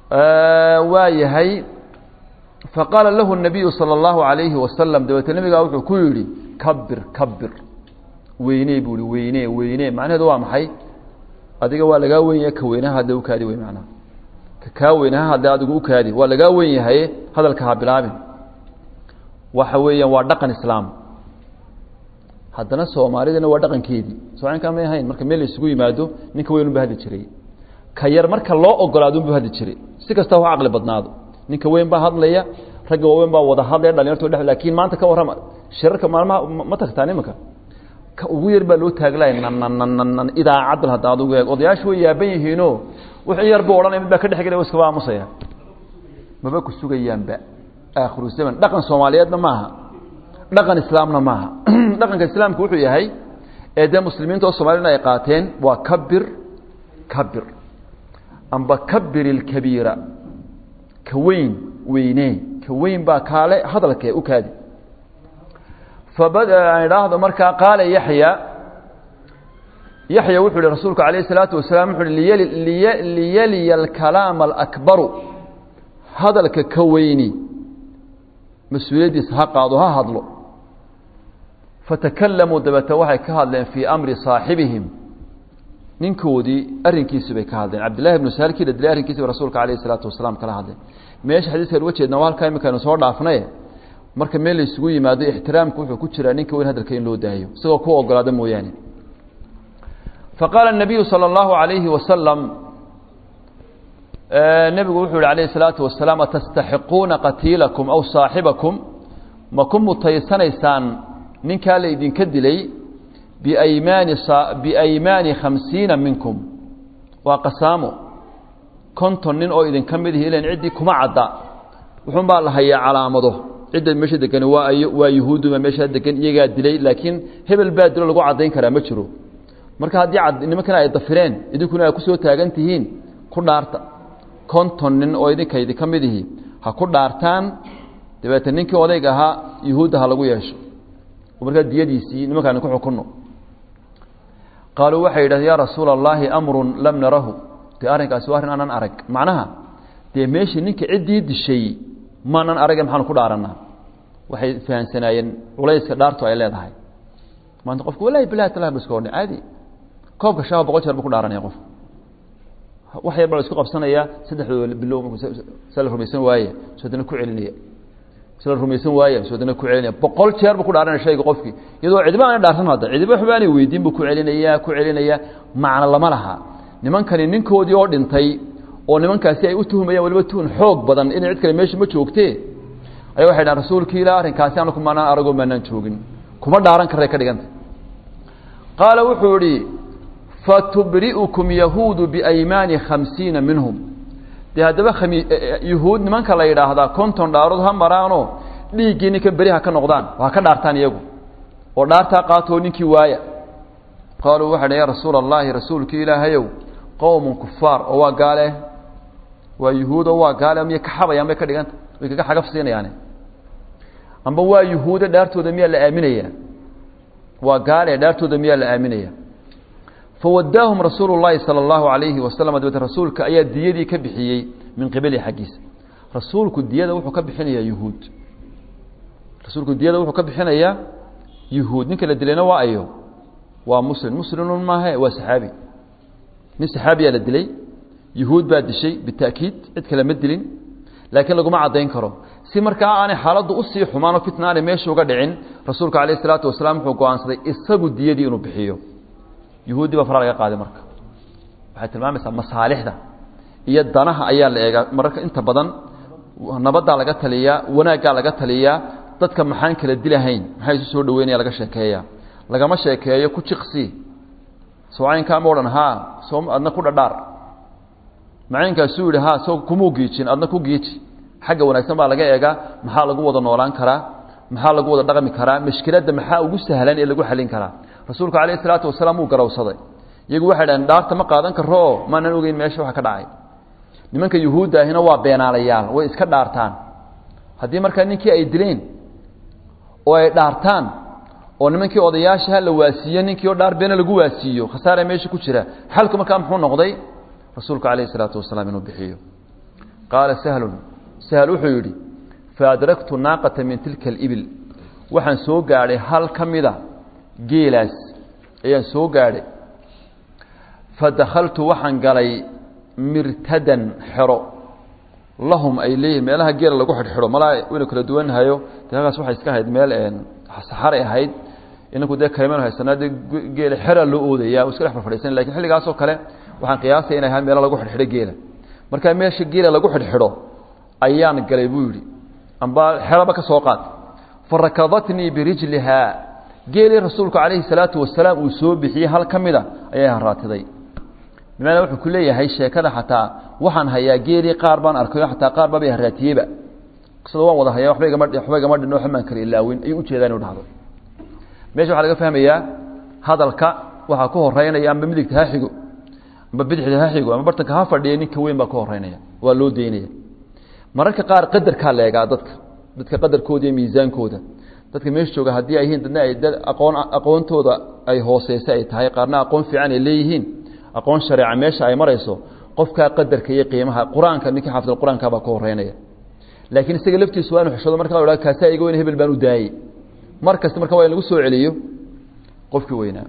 waa yahay faqaala lahu الnabiyu salى اllahu عalayhi wasalam dabeete nabigaa wuxuu ku yidhi kabir kabir weynee buu ihi weynee weynee macnaheedu waa maxay adiga waa lagaa wen yahay ka weynaha hadda ukaadi wey macnaha ka kaa weynaha hadda adigu ukaadi waa lagaa wen yahaye hadalka ha bilaabin waxa weeyaan waa dhaqan islaam haddana soomaalidana waa dhaqankeedii somalinkaa may ahayn marka meel la isugu yimaado ninka weyn unba hadli jiray ka yar marka loo ogolaado unbu hadli jiray si kasta ha caqli badnaado ninka weyn baa hadlaya ragga waaweyn baa wada hadlaya dhalinyarto dhe lakin maanta ka warrama shirarka maalmaha ma tagtaan imanka ka ugu yar baa loo taaglaya nannnn idaacaddan hadda adugu eeg odayaashu way yaaban yihiino wixii yar buu odhanaya mid baa ka dhex gelay iskaba aamusaya maba ku sugayaanba aakhiru zaman dhaqan soomaaliyeedna maaha dhaqan islaamna maaha dhaqanka islaamka wuxuu yahay ee dee muslimiinta oo soomaaliyana ay qaateen waa kabir kabir amba kabir ilkabiira ka weyn weynee ka weyn baa kaale hadalkee u kaadi fabada aan idhaahdo markaa qaala yaxya yaxya wuxuu ihi rasuulku alayh الsalaatu wasalaam wuxu uhi liyaliya alkalaama alakbaru hadalka ka weyni mas-uuliyaddiisa ha qaado ha hadlo fatakalamuu dabeete waxay ka hadleen fii amri saaxibihim ninkoodii arrinkiisi bay ka hadleen cabdillahi bnu saalkii la dilay arrinkiisi bay rasuulka alayh الsalaatu wasalaam kala hadleen meesha xadiiskan uga jeedna waa halkaa imikaynu soo dhaafnaye marka meel la isugu yimaado ixtiraamku wuxuu ku jiraa ninka weyn hadalka in loo daayo isagoo ku ogolaada mooyaane faqaala الnabiyu salى اllahu عalayhi wasalam nebigu wuxuu yihi alayh الsalaatu wasalaam atastaxiquuna qatiilakum aw saaxibakum ma ku mutaysanaysaan ninkaa la idinka dilay biaymaani biaymaani khamsiina minkum waa qasaamo konton nin oo idinka mid ihi ilan ciddii kuma cadda wuxuun baa la hayaa calaamado cidda meesha degani waa ayo waa yuhuuduma meesha degan iyagaa dilay laakiin hebel baa dilo lagu caddayn karaa ma jiro marka haddii nimankana ay dafireen idinkuna ay kusoo taagan tihiin ku dhaarta konton nin oo idinka idinka mid ihi ha ku dhaartaan dabeete ninkii odayga ahaa yuhuudda ha lagu yeesho oo markaa diyadiisii nimankaani ku xukunno qaaluu waxay yidhahdeen yaa rasuula allaahi amrun lam narahu dee arrinkaasi waa arrin aanan arag macnaha dee meeshii ninka ciddii dishay maanan arage maxaanu ku dhaarannaa waxay fahamsanaayeen culayska dhaartu ay leedahay maanta qofku wallahi bilahi talah ba iska odhan caadi koobka shaaba boqol jeer buu ku dhaaranaya qof wax yar baa la isku qabsanaya saddexdooda bilow se la rumaysan waaye soodana ku celinaya se la rumaysan waaye soodana ku celinaya boqol jeer buu ku dhaaranaya shayga qofkii iyadoo cidiba aanay dhaarsan hadda cidiba waxba aanay weydiin buu ku celinaya ku celinaya macno lama laha nimankani ninkoodii oo dhintay oo nimankaasi ay u tuhumayaan waliba tuhun xoog badan inay cid kale meesha ma joogtee ayaa waxay dhahan rasuulkii ilaa arrinkaasi anaku maanaan aragoo maanaan joogin kuma dhaaran karray ka dhiganta qaala wuxuu idhi fatubri'ukum yahuudu biaymaani khamsiina minhum dee haddaba khami yuhuud nimanka la yidhaahdaa konton dhaarood ha maraanoo dhiiggii ninka beri ha ka noqdaan ha ka dhaartaan iyagu oo dhaartaa qaatoo ninkii waaya qaaluu waxay dhan ya rasuula allaahi rasuulkii ilaahayow qowmun kufaar oo waa gaale waa yuhuud oo waa gaale miyay ka xabayaan bay ka dhiganta way kaga xagaf siinayaane amba waa yuhuude dhaartooda miyaa la aaminayaa waa gaale dhaartooda miyaa la aaminaya fawadaahum rasuulu llaahi sala allahu alayhi wasalam dabeete rasuulka ayaa diyadii ka bixiyey min qibalihi xaggiisa rasuulku diyada wuxuu ka bixinayaa yuhuud rasuulku diyada wuxuu ka bixinayaa yuhuud ninka la dilayna waa ayo waa muslim muslimun maahe waa saxaabi nin saxaabiyaa la dilay yuhuud baa dishay bita'kiid cid kale ma dilin laakiin laguma caddayn karo si markaa aanay xaaladdu usii xumaanoo fitna aanay meesha uga dhicin rasuulku calayh isalaatu wasalaam wuxuu go-aansaday isagu diyadii inuu bixiyo yuhuuddii baa fara laga qaaday marka waxay tilmaamaysaa masaalixda iyo danaha ayaa la eegaa mararka inta badan nabaddaa laga taliyaa wanaaggaa laga taliyaa dadka maxaan kala dilahayn maxaa isu soo dhaweynaya laga sheekeeya lagama sheekeeyo ku jiqsi soocaynkaama odhan haa soo adna ku dhadhaar macaynkaasuu yidhi haa soo kumuu giijin adna ku giiji xagga wanaagsan baa laga eegaa maxaa lagu wada noolaan karaa maxaa lagu wada dhaqmi karaa mashkiladda maxaa ugu sahlan ee lagu xalin karaa rasuulku calayh isalaatu wasalaam wuu garawsaday iyagu waxay dhaheen dhaarta ma qaadan karo oo maanan ogeyn meesha waxa ka dhacay nimanka yuhuudda ahina waa beenaalayaal way iska dhaartaan haddii markaa ninkii ay dileen oo ay dhaartaan oo nimankii odayaashaha la waasiiyo ninkii oo dhaar beena lagu waasiiyo khasaara meesha ku jira xalku markaa muxuu noqday rasuulku calayhi isalaatu wasalaam inuu bixiyo qaala sahlun sahl wuxuu yidhi faadraktu naaqata min tilka alibil waxaan soo gaadhay hal ka mida geelaas ayaan soo gaadhay fadakhaltu waxaan galay mirtadan xero lahum ay leeyihin meelaha geela lagu xidhxidho malaa waynu kala duwanhayo dee halkaas waxay iska ahayd meel saxaray ahayd inaku dee kayman haysanaa dee geela xera loo oodaya iska dhex farfadhiisan lakin xilligaasoo kale waxaan qiyaasaya inay ahayd meelo lagu xidhxidho geela markaa meesha geela lagu xidhxidho ayaan galay buu yidhi amba xeraba ka soo qaad farakadatnii birijlihaa geelii rasuulku calayhi salaatu wasalaam uu soo bixiyey hal ka mida ayay haraatiday bimacnaa wuxuu ku leeyahay sheekada xataa waxaan hayaa geelii qaar baan arkayo xataa qaar baabay haraatiyeyba qisada waan wada hayaa waxba igama waxba igama dhinno waxba maan kala ilaawin ayuu ujeedaa inu dhahdo meesha waxaa laga fahmayaa hadalka waxaa ku horeynaya amba midigta ha xigo amba bidixda ha xigo ama bartanka ha fadhiya ninka weyn baa ka horeynaya waa loo daynaya mararka qaar qadarkaa la eegaa dadka dadka qadarkooda iyo miisaankooda dadka meesha jooga haddii ay yihiin dadna ay dad aqoon aqoontooda ay hooseysa ay tahay qaarna aqoon fiican ay leeyihiin aqoon shareeca meesha ay marayso qofkaa qadarka iyo qiimaha qur-aanka ninkii xaafidal qur-aanka baa ka horeynaya laakiin isaga laftiisu waa inu xishoodo marka la kaasaa iga weyn hebel baan u daayey mar kasta marka waa in lagu soo celiyo qofkii weynaa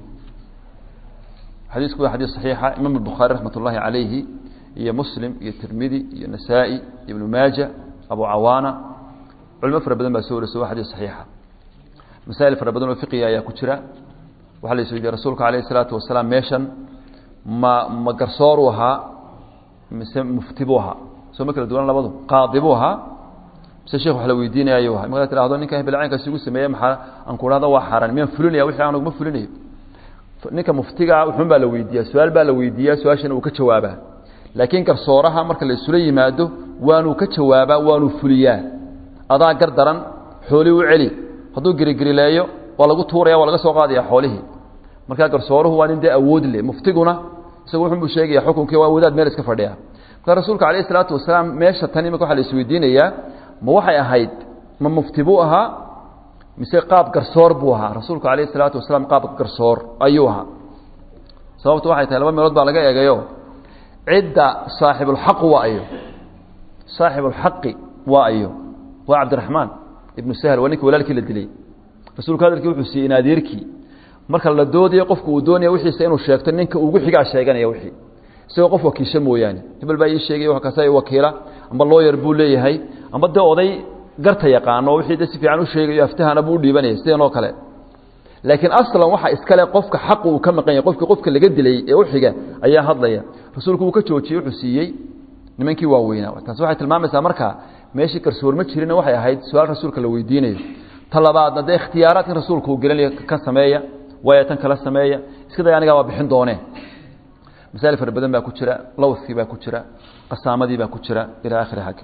xadiisku waa xadiis saxiixa imaam albukhaari raxmat ullaahi calayhi iyo muslim iyo tirmidi iyo nasaa-i ibnu maaja abu cawaana culimo fara badan baa soo warisa waa xadiis saxiixa masaa'il fara badan oo fiqiga ayaa ku jira waxaa la isweydiye rasuulka calayhi isalaatu wasalaam meeshan ma ma garsooruu ahaa mise mufti buu ahaa soo ma kala duwan labadu qaadi buu ahaa mise sheekh wax la weydiinaya ayuu ahaa markaad tidhahdo ninka hebelcaynkaas igu sameeye maxaa aan ku dhahdo waa xaaraan miyaan fulinaya wixii aan uguma fulinayo ninka muftigaa wuxuun baa la weydiiyaa su-aal baa la weydiiyaa su-aashana uu ka jawaabaa laakiin garsooraha marka la isula yimaado waanuu ka jawaabaa waanuu fuliyaa adaa gar daran xoolii u celi hadduu gerigerileeyo waa lagu tuuraya waa laga soo qaadaya xoolihii markaa garsooruhu waa nin dee awood leh muftiguna isagu wuxunbuu sheegaya xukunkii waa wadaad meel iska fadhiya markaa rasuulka calayh isalaatu wasalaam meesha tan imika waxa la isweydiinayaa ma waxay ahayd ma mufti buu ahaa mise qaab garsoor buu ahaa rasuulku calayh isalaatu wasalaam qaab garsoor ayuu ahaa sababtu waxay tahay laba meelood baa laga eegayo cidda saaxibulxaqu waa ayo saaxibulxaqi waa ayo waa cabdiraxmaan ibnu sahl waa ninka walaalkii la dilay rasuulku hadalkii wuxuu siiyey in adeerkii marka la doodayo qofku uu doonaya wixiisa inuu sheegto ninka ugu xigaa sheeganaya wixii isagoo qof wakiisho mooyaane hebel baa ii sheegay wa kaasa wakiila amba looyar buu leeyahay amba dee oday garta yaqaano wixii de si fiican u sheegayo aftahana buu u dhiibanaya sidan oo kale laakiin aslan waxa iskale qofka xaqu uu ka maqan yahay qofkii qofka laga dilay ee u xiga ayaa hadlaya rasuulku wuu ka joojiyey wuxuu siiyey nimankii waaweynaa taasi waxay tilmaamaysaa marka meeshii garsoor ma jirina waxay ahayd su-aal rasuulka la weydiinayo ta labaadna dee ikhtiyaaraadkan rasuulka uu gelinaya kan sameeya waaya tan kala sameeya iska day anigaa waa bixin doonee masaa'il fara badan baa ku jira lowskii baa ku jira qasaamadii baa ku jira ilaa akhiri hag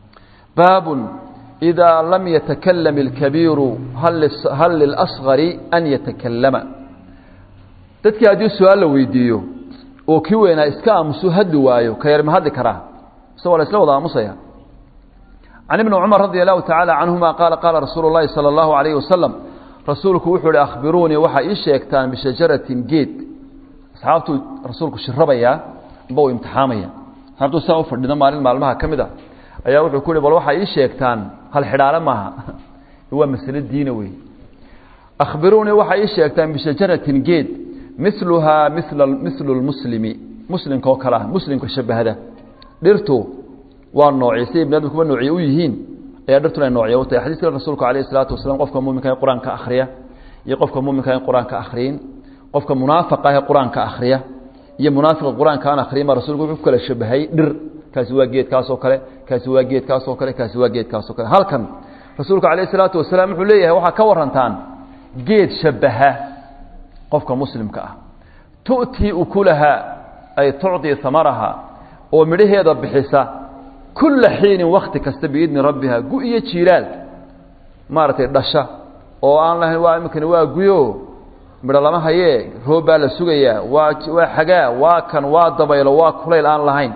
baabun إذا لم يتكلم الكبير هل للأصغر أن يتكلم dadkii haddii su-aal la weydiiyo oo kii weynaa iska aamusu hadli waayo ka yar ma hadli karaa mise waa la isla wada aamusaya can ibni cumar radi allahu tacaala canhuma qaala qaala rasuulu اllahi salى اllahu alayh wasalam rasuulku wuxuu ihi akhbiruunii waxaa ii sheegtaan bishajaratin geed asxaabtuu rasuulku shirabayaa amba uu imtixaamaya hadduu saa u fadhido maalin maalmaha ka mid a ayaa wuxuu ku yihi bal waxaa ii sheegtaan hal xidhaale maaha waa masale diina wey akhbiruunii waxaa ii sheegtaan bishajaratin geed miluhaa mila milu lmuslimi muslimka oo kale ah muslimka shabahda dhirtu waa noocyo siday bni adamkuba noocyo u yihiin ayaa dhirtuna ay noocyo u tahay xadiiska rasuulku alayh isalaatu wasalam qofka muminka ee qur-aanka akhriya iyo qofka muminka ee qur-aanka akhriyin qofka munaafiqa ee qur-aanka akhriya iyo munaafiqa qur-aanka aan akhriyin baa rasuulku wuxuu ku kala shabahay dhir kaasi waa geedkaasoo kale kaasi waa geedkaasoo kale kaasi waa geedkaasoo kale halkan rasuulku calayh isalaatu wasalaam wuxuu leeyahay waxaa ka warantaan geed shabaha qofka muslimka ah tu'tii ukulaha ay tucطii amaraha oo midhaheeda bixisa kulla xiinin wakti kasta biidni rabbiha gu iyo jiilaal maaragtay dhasha oo aan lahayn waa iminkani waa guyo midho lama hayee roob baa la sugayaa waa waa xagaa waa kan waa dabaylo waa kulayl aan lahayn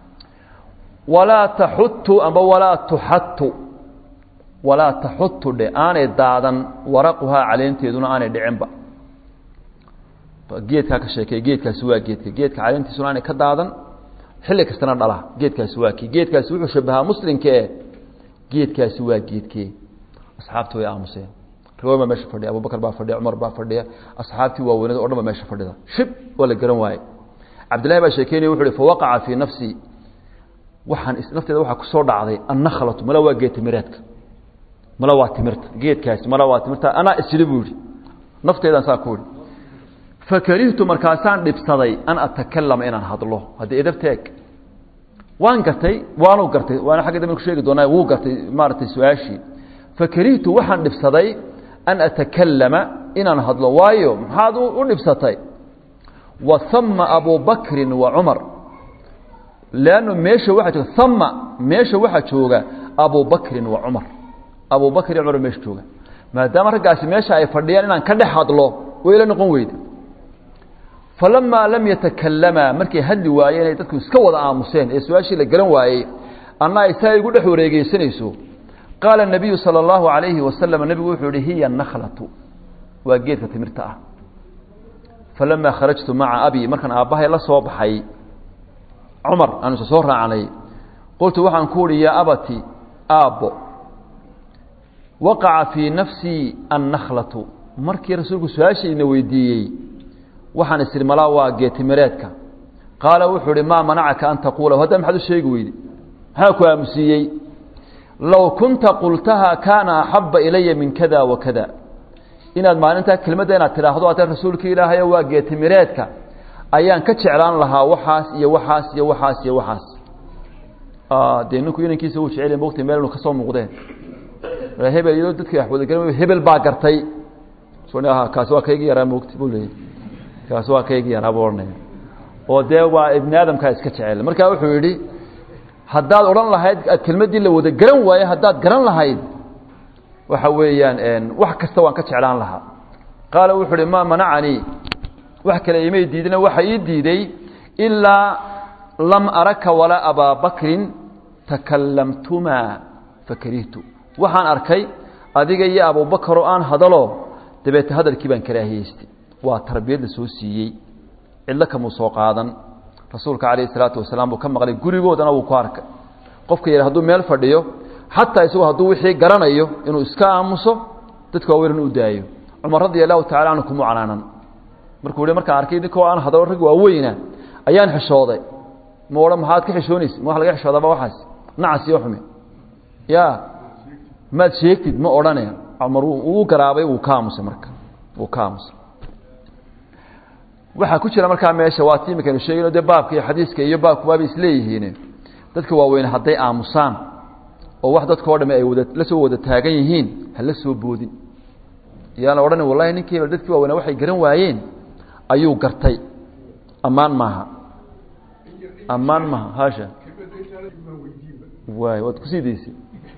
walaa taxutu amba walaa tuxatu walaa taxutu dhe aanay daadan waraquhaa caleenteeduna aanay dhicinba geedkaa ka sheekey geedkaasi waa geedka geedka caleentiisuna aanay ka daadan xilli kastana dhala geedkaasi waa kii geedkaasi wuxuu shabahaa muslimkae geedkaasi waa geedkee asxaabtii way aamuseen riwaay baa meesha fadhiya abubakar baa fadhiya cumar baa fadhiya asxaabtii waaweynada o dhan ba meesha fadhida shib waa la garan waaye cabdillahi baa sheekeynaya wuxu uhi fawaqaca fii nafsii waxaan nafteeda waxaa kusoo dhacday annakhlatu mala waa geed timireedka mala waa timirta geedkaasi mala waa timirta anaa isili buu yihi nafteedaan saa ku ihi fakarihtu markaasaan dhibsaday an atakalama inaan hadlo haddii edabteeg waan gartay waanu gartay waana xagga dambe ku sheegi doonaa wuu gartay maaragtay su-aashii fakarihtu waxaan dhibsaday an atakalama inaan hadlo waayo maxaad u dhibsatay wa hama abu bakrin wa cumar leanno meesha waxaa jooga hama meesha waxaa jooga abu bakrin wa cumar abu bakr iyo cumar meesha jooga maadaama raggaasi meesha ay fadhiyaan inaan ka dhex hadlo way la noqon weyda falamaa lam yatakalamaa markay hadli waayeen ay dadku iska wada aamuseen ee su-aashii la garan waayey anna ay saa igu dhex wareegeysanayso qaala nabiyu sala allahu alayhi wasalam nebigu wuxuu yihi hiya nakhlatu waa geedka timirta ah falamaa kharajtu maca abi markaan aabbahay la soo baxay cumar aanu isa soo raacanay qultu waxaan ku uhi yaa abati aabbo waqaca fii nafsii annakhlatu markii rasuulku su-aashayna weydiiyey waxaan isiri malaa waa geetimireedka qaala wuxuu ihi maa manacaka an taquula hadda maxaad u sheegi weyde maxaa ku aamusiiyey low kunta qultaha kaana axaba ilaya min kada wa kada inaad maalintaa kelmadda inaad tidhaahdo ate rasuulka ilaahayo waa geetimireedka ayaan ka jeclaan lahaa waxaas iyo waxaas iyo waxaas iyo waxaas dee ninku inankiisa uu jecel mogtay meel inu ka soo muuqdeen hebel iyadoo dadki wadagal hebel baa gartay kaasi waa kaygii yaraa mogta buu leeyay kaasi waa kaygii yaraa buu odhanaya oo dee waa ibni aadamkaa iska jecel marka wuxuu yidhi haddaad odhan lahayd kelmaddii la wada garan waaye haddaad garan lahayd waxa weeyaan wax kasta waan ka jeclaan lahaa qaala wuxuu uhi maa manacanii wax kale imay diidina waxa ii diiday ilaa lam araka walaa abaa bakrin takallamtumaa fakarihtu waxaan arkay adiga iyo abubakaroo aan hadalo dabeete hadalkii baan karaahiyeystay waa tarbiyad la soo siiyey cidlo kamuu soo qaadan rasuulka calayh isalaatu wasalaam buu ka maqlay gurigoodana wuu ku arkay qofka yidha hadduu meel fadhiyo xataa isagoo hadduu wixii garanayo inuu iska aamuso dadka waaweyn u daayo cumar radia allahu tacala canhu kumuu canaanan markuu hi markaan arkay idinkoo aan hadalo rag waaweyna ayaan xishooday ma odhan maxaad ka xishoonaysa ma wax laga xishoodaaba waxaas nacas iyo xumi ya maad sheegtid ma odhane cumar uu garaabay wuu ka aamusay marka wuu ka aamusay waxaa ku jira markaa meesha waa ti imikanu sheegayno dee baabka iyo xadiiska iyo baabku waabay isleeyihiin dadka waaweyne hadday aamusaan oo wax dadka o dhami ay wada la soo wada taagan yihiin hala soo boodin yaana odhan wallahi ninkii hebel dadkii waaweyne waxay garan waayeen ayuu gartay ammaan maaha ammaan maaha haasha waay waad kusii daysay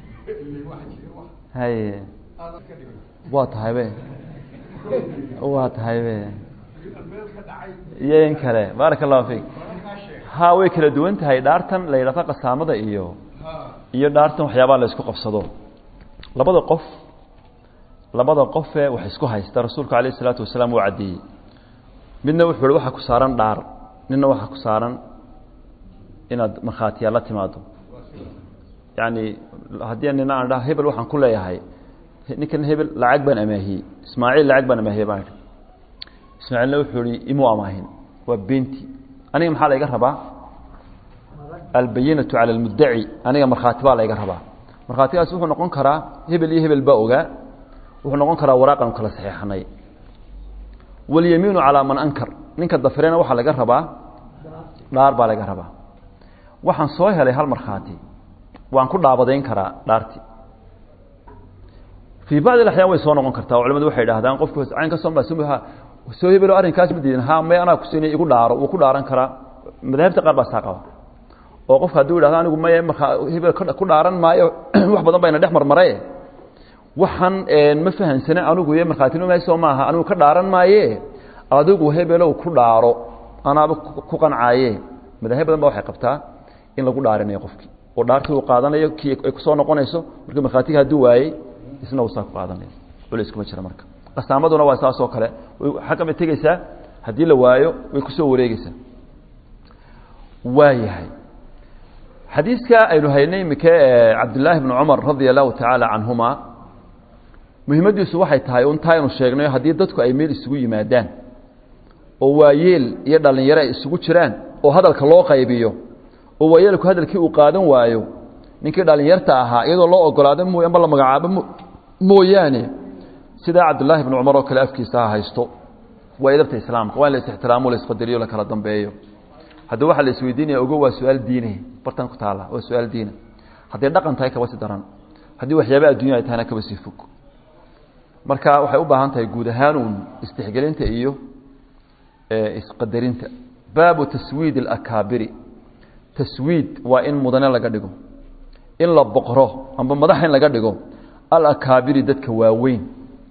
haye waa tahay be waa tahay be iyo in kale baaraka allahu fiik ha way kala duwan tahay dhaartan la yidhahdo qasaamada iyo iyo dhaartan waxyaabaa la isku qabsado labada qof labada qofee wax isku haysta rasuulku alayh isalaatu wasalaam uu caddeeyey midna wuxuu hi waxaa ku saaran dhaar midna waxaa ku saaran inaad markhaatiyaa la timaado yani haddii nina aan dhaha hebel waxaan ku leeyahay ninkan hebel lacag baan amaahiyey ismaaciil lacag baan amaahiyey baan idhi ismaaciilna wuxuu ihi imuu amaahin waa beenti aniga maxaa layga rabaa albayinatu cala almuddaci aniga markhaati baa layga rabaa markhaatigaas wuxuu noqon karaa hebel iyo hebel baa ogaa wuxuu noqon karaa waraaqanu kala saxeexanay walyamiinu calaa man ankar ninka dafirena waxaa laga rabaa dhaar baa laga rabaa waxaan soo helay hal markhaati waan ku dhaabadayn karaa dhaarti fii bacdi axyaan way soo noqon kartaa oo culimadu waxay idhahdaan qofku caynka sooma soo hebelo arrinkaas ma diidan ha may anaa kusiinay igu dhaaro wuu ku dhaaran karaa madaahibta qaar baa saa qaba oo qofka hadduu yidhahdo anigu may markaa hebel ku dhaaran maayo wax badan bayna dhex marmaraye waxaan ma fahansane anigu iyo markhaatinimaaso maaha anigu ka dhaaran maaye adigu hebelow ku dhaaro anaaba ku qancaaye madaahib badan ba waxay qabtaa in lagu dhaarinayo qofkii oo dhaartii uu qaadanayo kii ay kusoo noqonayso markii markhaatiga hadduu waayey isna uu saa ku qaadanayo culeys kuma jira marka qasaamaduna waa saasoo kale xagga bay tegeysaa haddii la waayo way kusoo wareegeysaa waa yahay xadiiska aynu haynay imika ee cabdillaahi bni cumar radia allahu tacaala canhuma muhimaddiisu waxay tahay un taa aynu sheegnayo haddii dadku ay meel isugu yimaadaan oo waayeel iyo dhallinyaro ay isugu jiraan oo hadalka loo qaybiyo oo waayeelku hadalkii uu qaadan waayo ninkii dhallinyarta ahaa iyadoo loo ogolaado mooy amba la magacaabo mooyaane sidaa cabdullaahi bni cumar oo kale afkiisa ha haysto waa edabta islaamka waa in la is-ixtiraamo la isqadariyo la kala dambeeyo haddii waxaa la isweydiinaya ogo waa su-aal diine bartan ku taalla waa su-aal diina hadday dhaqan tahay kaba si daran haddii waxyaaba addunya ay tahayna kaba sii fog marka waxay u baahan tahay guud ahaanuun istixgelinta iyo isqadarinta baabu taswiid alakaabiri taswiid waa in mudane laga dhigo in la boqro amba madax in laga dhigo alakaabiri dadka waaweyn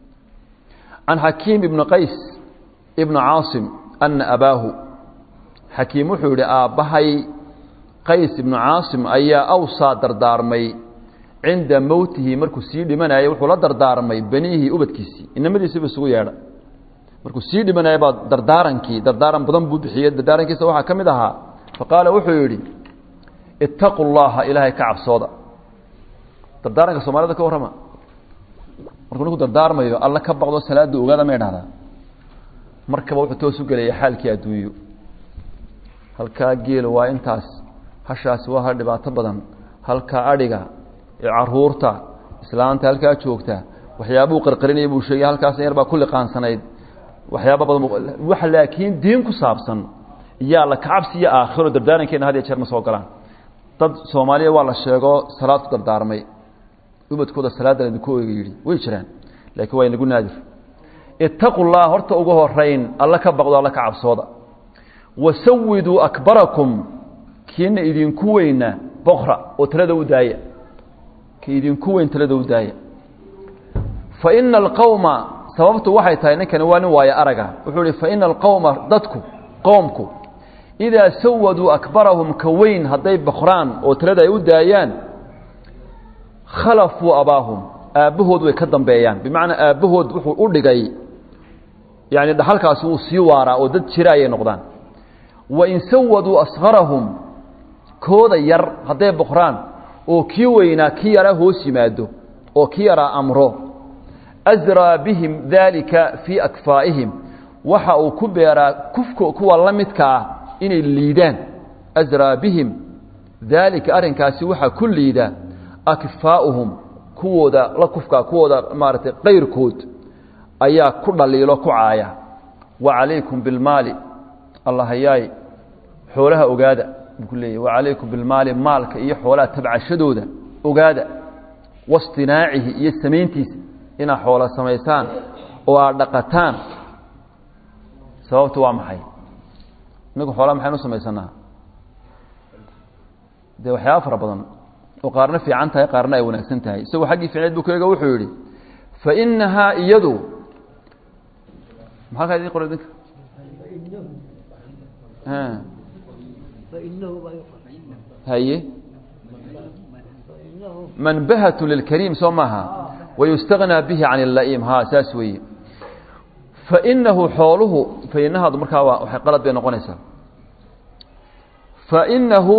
can xakiim ibni qays ibni caasim ana abaahu xakiim wuxuu yihi aabbahay qays ibnu caasim ayaa awsaa dardaarmay cinda mowtihi markuu sii dhimanayay wuxuu la dardaarmay beniihii ubadkiisii inamadiisiiba isugu yeedha markuu sii dhimanaya baa dardaarankii dardaaran badan buu bixiyey dardaarankiisa waxaa ka mid ahaa faqaala wuxuu yidhi ittaqu llaha ilaahay ka cabsooda dardaaranka soomaalida ka warrama markuu ninku dardaarmayo alla ka baqdo salaada ogaada may dhahdaa markaba wuxuu toos u gelaya xaalkii adduunyo halkaa geel waa intaas hashaasi waa ha dhibaato badan halkaa adhiga caruurta islaanta halkaa joogta waxyaabuu qarqarinaya buu sheegay halkaasna yar baa ku liqaansanayd waxyaaba badan wax laakiin diin ku saabsan yaa la kacabsi iyo aakhiro dardaarankeena had iyo jeer ma soo galaan dad soomaaliya waa la sheego salaad ku dardaarmay ubadkooda salaadda laydinku oega yidhi way jiraan laakiin waa inagu naadir ittaqu llah horta ugu horeyn alla ka baqdo alla ka cabsooda wasawiduu akbarakum kiina idinku weyna boqra oo talada u daaya ki idinku weyn talada u daaya fa ina alqowma sababtu waxay tahay ninkani waa nin waayo araga wuxuu ihi fa ina alqowma dadku qoomku idaa sawaduu akbarahum ka weyn hadday boqraan oo talada ay u daayaan khalafuu abaahum aabbahood way ka dambeeyaan bimacnaa aabbahood wuxuu u dhigay yani dhaxalkaasi wuu sii waaraa oo dad jira ayay noqdaan wain sawaduu askarahum kooda yar hadday boqraan oo kii weynaa kii yaraa hoos yimaado oo kii yaraa amro asraa bihim daalika fii akfaa'ihim waxa uu ku beeraa kufka kuwa la midka ah inay liidaan asraa bihim daalika arrinkaasi waxaa ku liida akfaa'uhum kuwooda la kufka kuwooda maaragtay qayrkood ayaa ku dhaliilo ku caaya wa calaykum bilmaali allahayaay xoolaha ogaada buu ku leeyahy wa calaykum bilmaali maalka iyo xoolaha tabcashadooda ogaada wastinaacihi iyo samayntiisa inaad xoola samaysaan oo aad dhaqataan sababtu waa maxay inagu xoolaha maxaynu samaysanaa dee waxyaaba fara badan oo qaarna fiican tahay qaarna ay wanaagsan tahay isagoo xaggii ficneed buu kaega wuxuu yidhi fa inahaa iyadu maxaa kaa idin qora idinka haye manbahat lilkariim soo maaha wayustagnaa bihi can اla'iim ha saas weeye fainahu xooluhu fainahaadu markaa waa waxay qalad bay noqonaysaa fainahu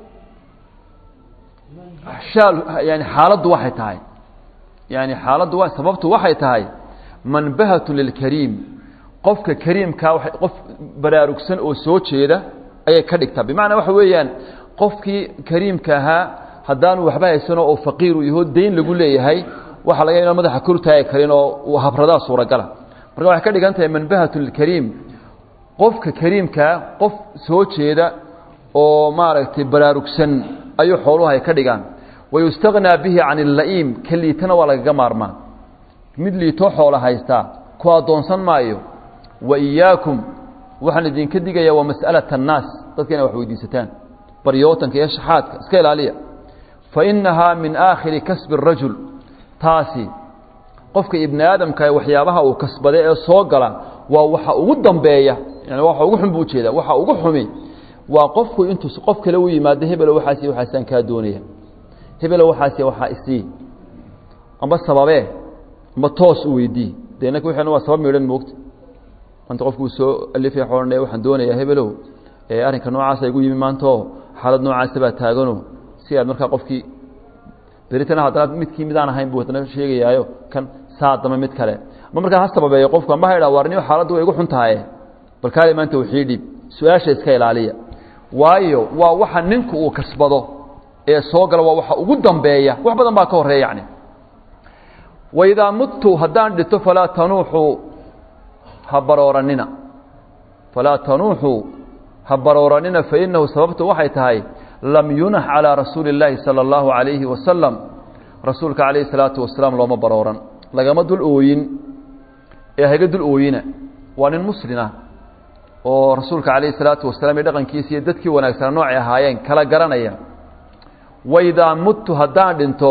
shaal yani xaaladdu waxay tahay yani xaaladdu wa sababtu waxay tahay manbahat lilkariim qofka kariimkaa qof baraarugsan oo soo jeeda ayay ka dhigtaa bimacnaa waxa weeyaan qofkii kariimka ahaa haddaanu waxba haysanoo oo faqiiru yaho dayn lagu leeyahay waxaa laga ina madaxa kor taagi karin oo uu habradaa suuragala marka waxay ka dhigan tahay manbahat lilkariim qofka kariimkaa qof soo jeeda oo maaragtay baraarugsan ayuu xooluhu ay ka dhigaan wayustagnaa bihi can اla'iim ka liitana waa lagaga maarmaa mid liitoo xoola haystaa ku addoonsan maayo wa iyaakum waxaan idinka digayaa waa mas'alaة الnaas dadka inay wax weydiisataan baryootanka iyo shaxaadka iska ilaaliya fainahaa min aakhiri kasbi الrajul taasi qofka ibni aadamka waxyaabaha uu kasbaday ee soo gala waa waxa ugu dambeeya yani waxa ugu xun buu ujeeda waxa ugu xumi waa qofku intuu qof kale u yimaado hebelo waxaas waxaasaan kaa doonaya hebelo waxaas waxaa isii amba sababee amba toos u weydii dee inaka wixina waa sabab midhan moogta anta qofkuu soo alifaya xoolanaya waxaan doonayaa hebelow arrinka noocaasa igu yimi maantao xaalad noocaasa baa taagano si aad markaa qofkii beritana haddana midkii midaan ahayn buu haddana sheegayaayo kan saa dama mid kale ma markaa ha sababeeyo qofku amba ha idha warniyo xaaladdu way igu xun tahaye bal kaali maanta wixii dhiib su-aasha iska ilaaliya waayo waa waxa ninku uu kasbado ee soo gala waa waxa ugu dambeeya wax badan baa ka horreeya yacni waidaa muttu haddaan dhinto falaa tanuuxuu ha barooranina falaa tanuuxuu ha barooranina fainahu sababtu waxay tahay lam yunax calىa rasuuli اllaahi salى اllahu عalayhi wasalam rasuulka calayhi الsalaatu wasalaam looma barooran lagama dul ooyin ee haga dul ooyina waa nin muslina oo rasuulka calayhi الsalaatu wasalaam iyo dhaqankiisa iyo dadkii wanaagsana noocay ahaayeen kala garanaya waidaa muttu haddaan dhinto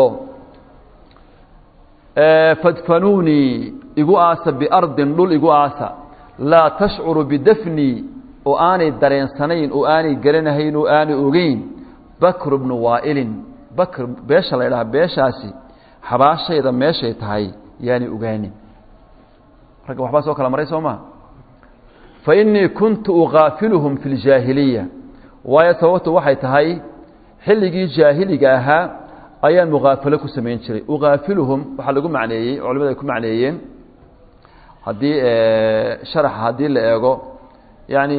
fadfanuunii igu aasa biardin dhul igu aasa laa tashcuru bidafnii oo aanay dareensanayn oo aanay garanahayn oo aanay ogeyn bakr bnu waailin bakr beesha la ydhaha beeshaasi xabaashayda meeshay tahay yaanay ogaanin ragga waxbaa soo kala maray soo maa fa innii kuntu ukaafiluhum fi ljaahiliya waayo sababtu waxay tahay xilligii jaahiliga ahaa ayaan mukaafalo ku samayn jiray ukaafiluhum waxaa lagu macneeyey culimadu ay ku macneeyeen haddii sharaxa haddii la eego yacni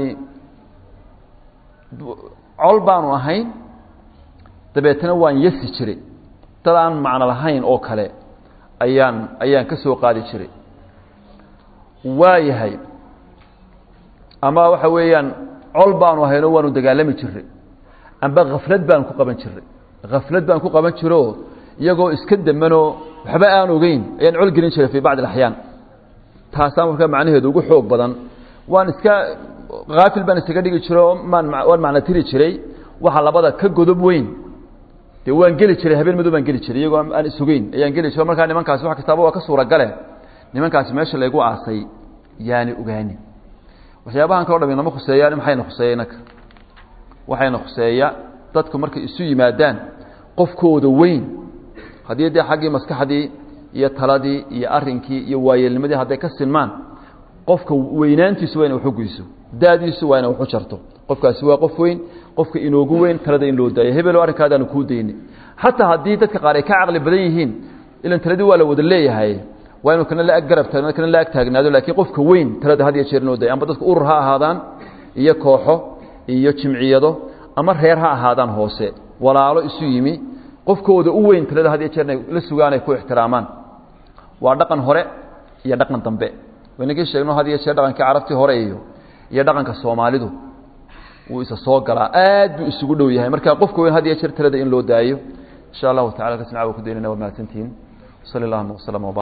col baanu ahayn dabeetana waan yasi jiray dad aan macno lahayn oo kale ayaan ayaan ka soo qaadi jiray waayahay ama waxa weeyaan col baanu ahaynoo waanu dagaalami jiray amba khaflad baan ku qaban jiray khaflad baan ku qaban jiroo iyagoo iska demanoo waxba aan ogeyn ayaan col gelin jiray fii bacdi alaxyaan taasaa markaa macnaheedu ugu xoog badan waan iska haafil baan isaga dhigi jiro maan waan macno tiri jiray waxa labada ka godob weyn dee waan geli jiray habeen madow baan geli jiray iyagoo aan isugeyn ayaan geli jiro markaa nimankaasi wax kastaaba waa ka suuragale nimankaasi meesha laygu aasay yaani ogaani waxyaabahan kaloo dham inama khuseeyaan maxayna khuseeya inaka waxayna khuseeya dadku markay isu yimaadaan qofkooda weyn haddii dee xaggii maskaxdii iyo taladii iyo arinkii iyo waayeelnimadii hadday ka sinmaan qofka weynaantiisu waa ina waxu guyso daadiisu waa ina waxu jarto qofkaasi waa qof weyn qofka inoogu weyn talada in loo daayo hebelo arrinkaadaanu kuu daynay xataa haddii dadka qaar ay ka caqli badan yihiin ilan taladii waa la wada leeyahay waa inu kana la ag garab taagna kana la ag taagnaado laakiin qofka weyn talada had iyo jeer inoo dayo amba dadka urur ha ahaadaan iyo kooxo iyo jimciyado ama reer ha ahaadaan hoose walaalo isu yimi qofkooda u weyn talada had iyo jeer inay la sugaan ay ku ixtiraamaan waa dhaqan hore iyo dhaqan dambe waynagii sheegno had iyo jeer dhaqankii carabtii hore iyo iyo dhaqanka soomaalidu wuu isa soo galaa aad buu isugu dhow yahay marka qofka weyn had iyo jeer talada in loo daayo insha allahu tacala kasna waa ku daynana waa mahadsantihiin sali allahuma waslama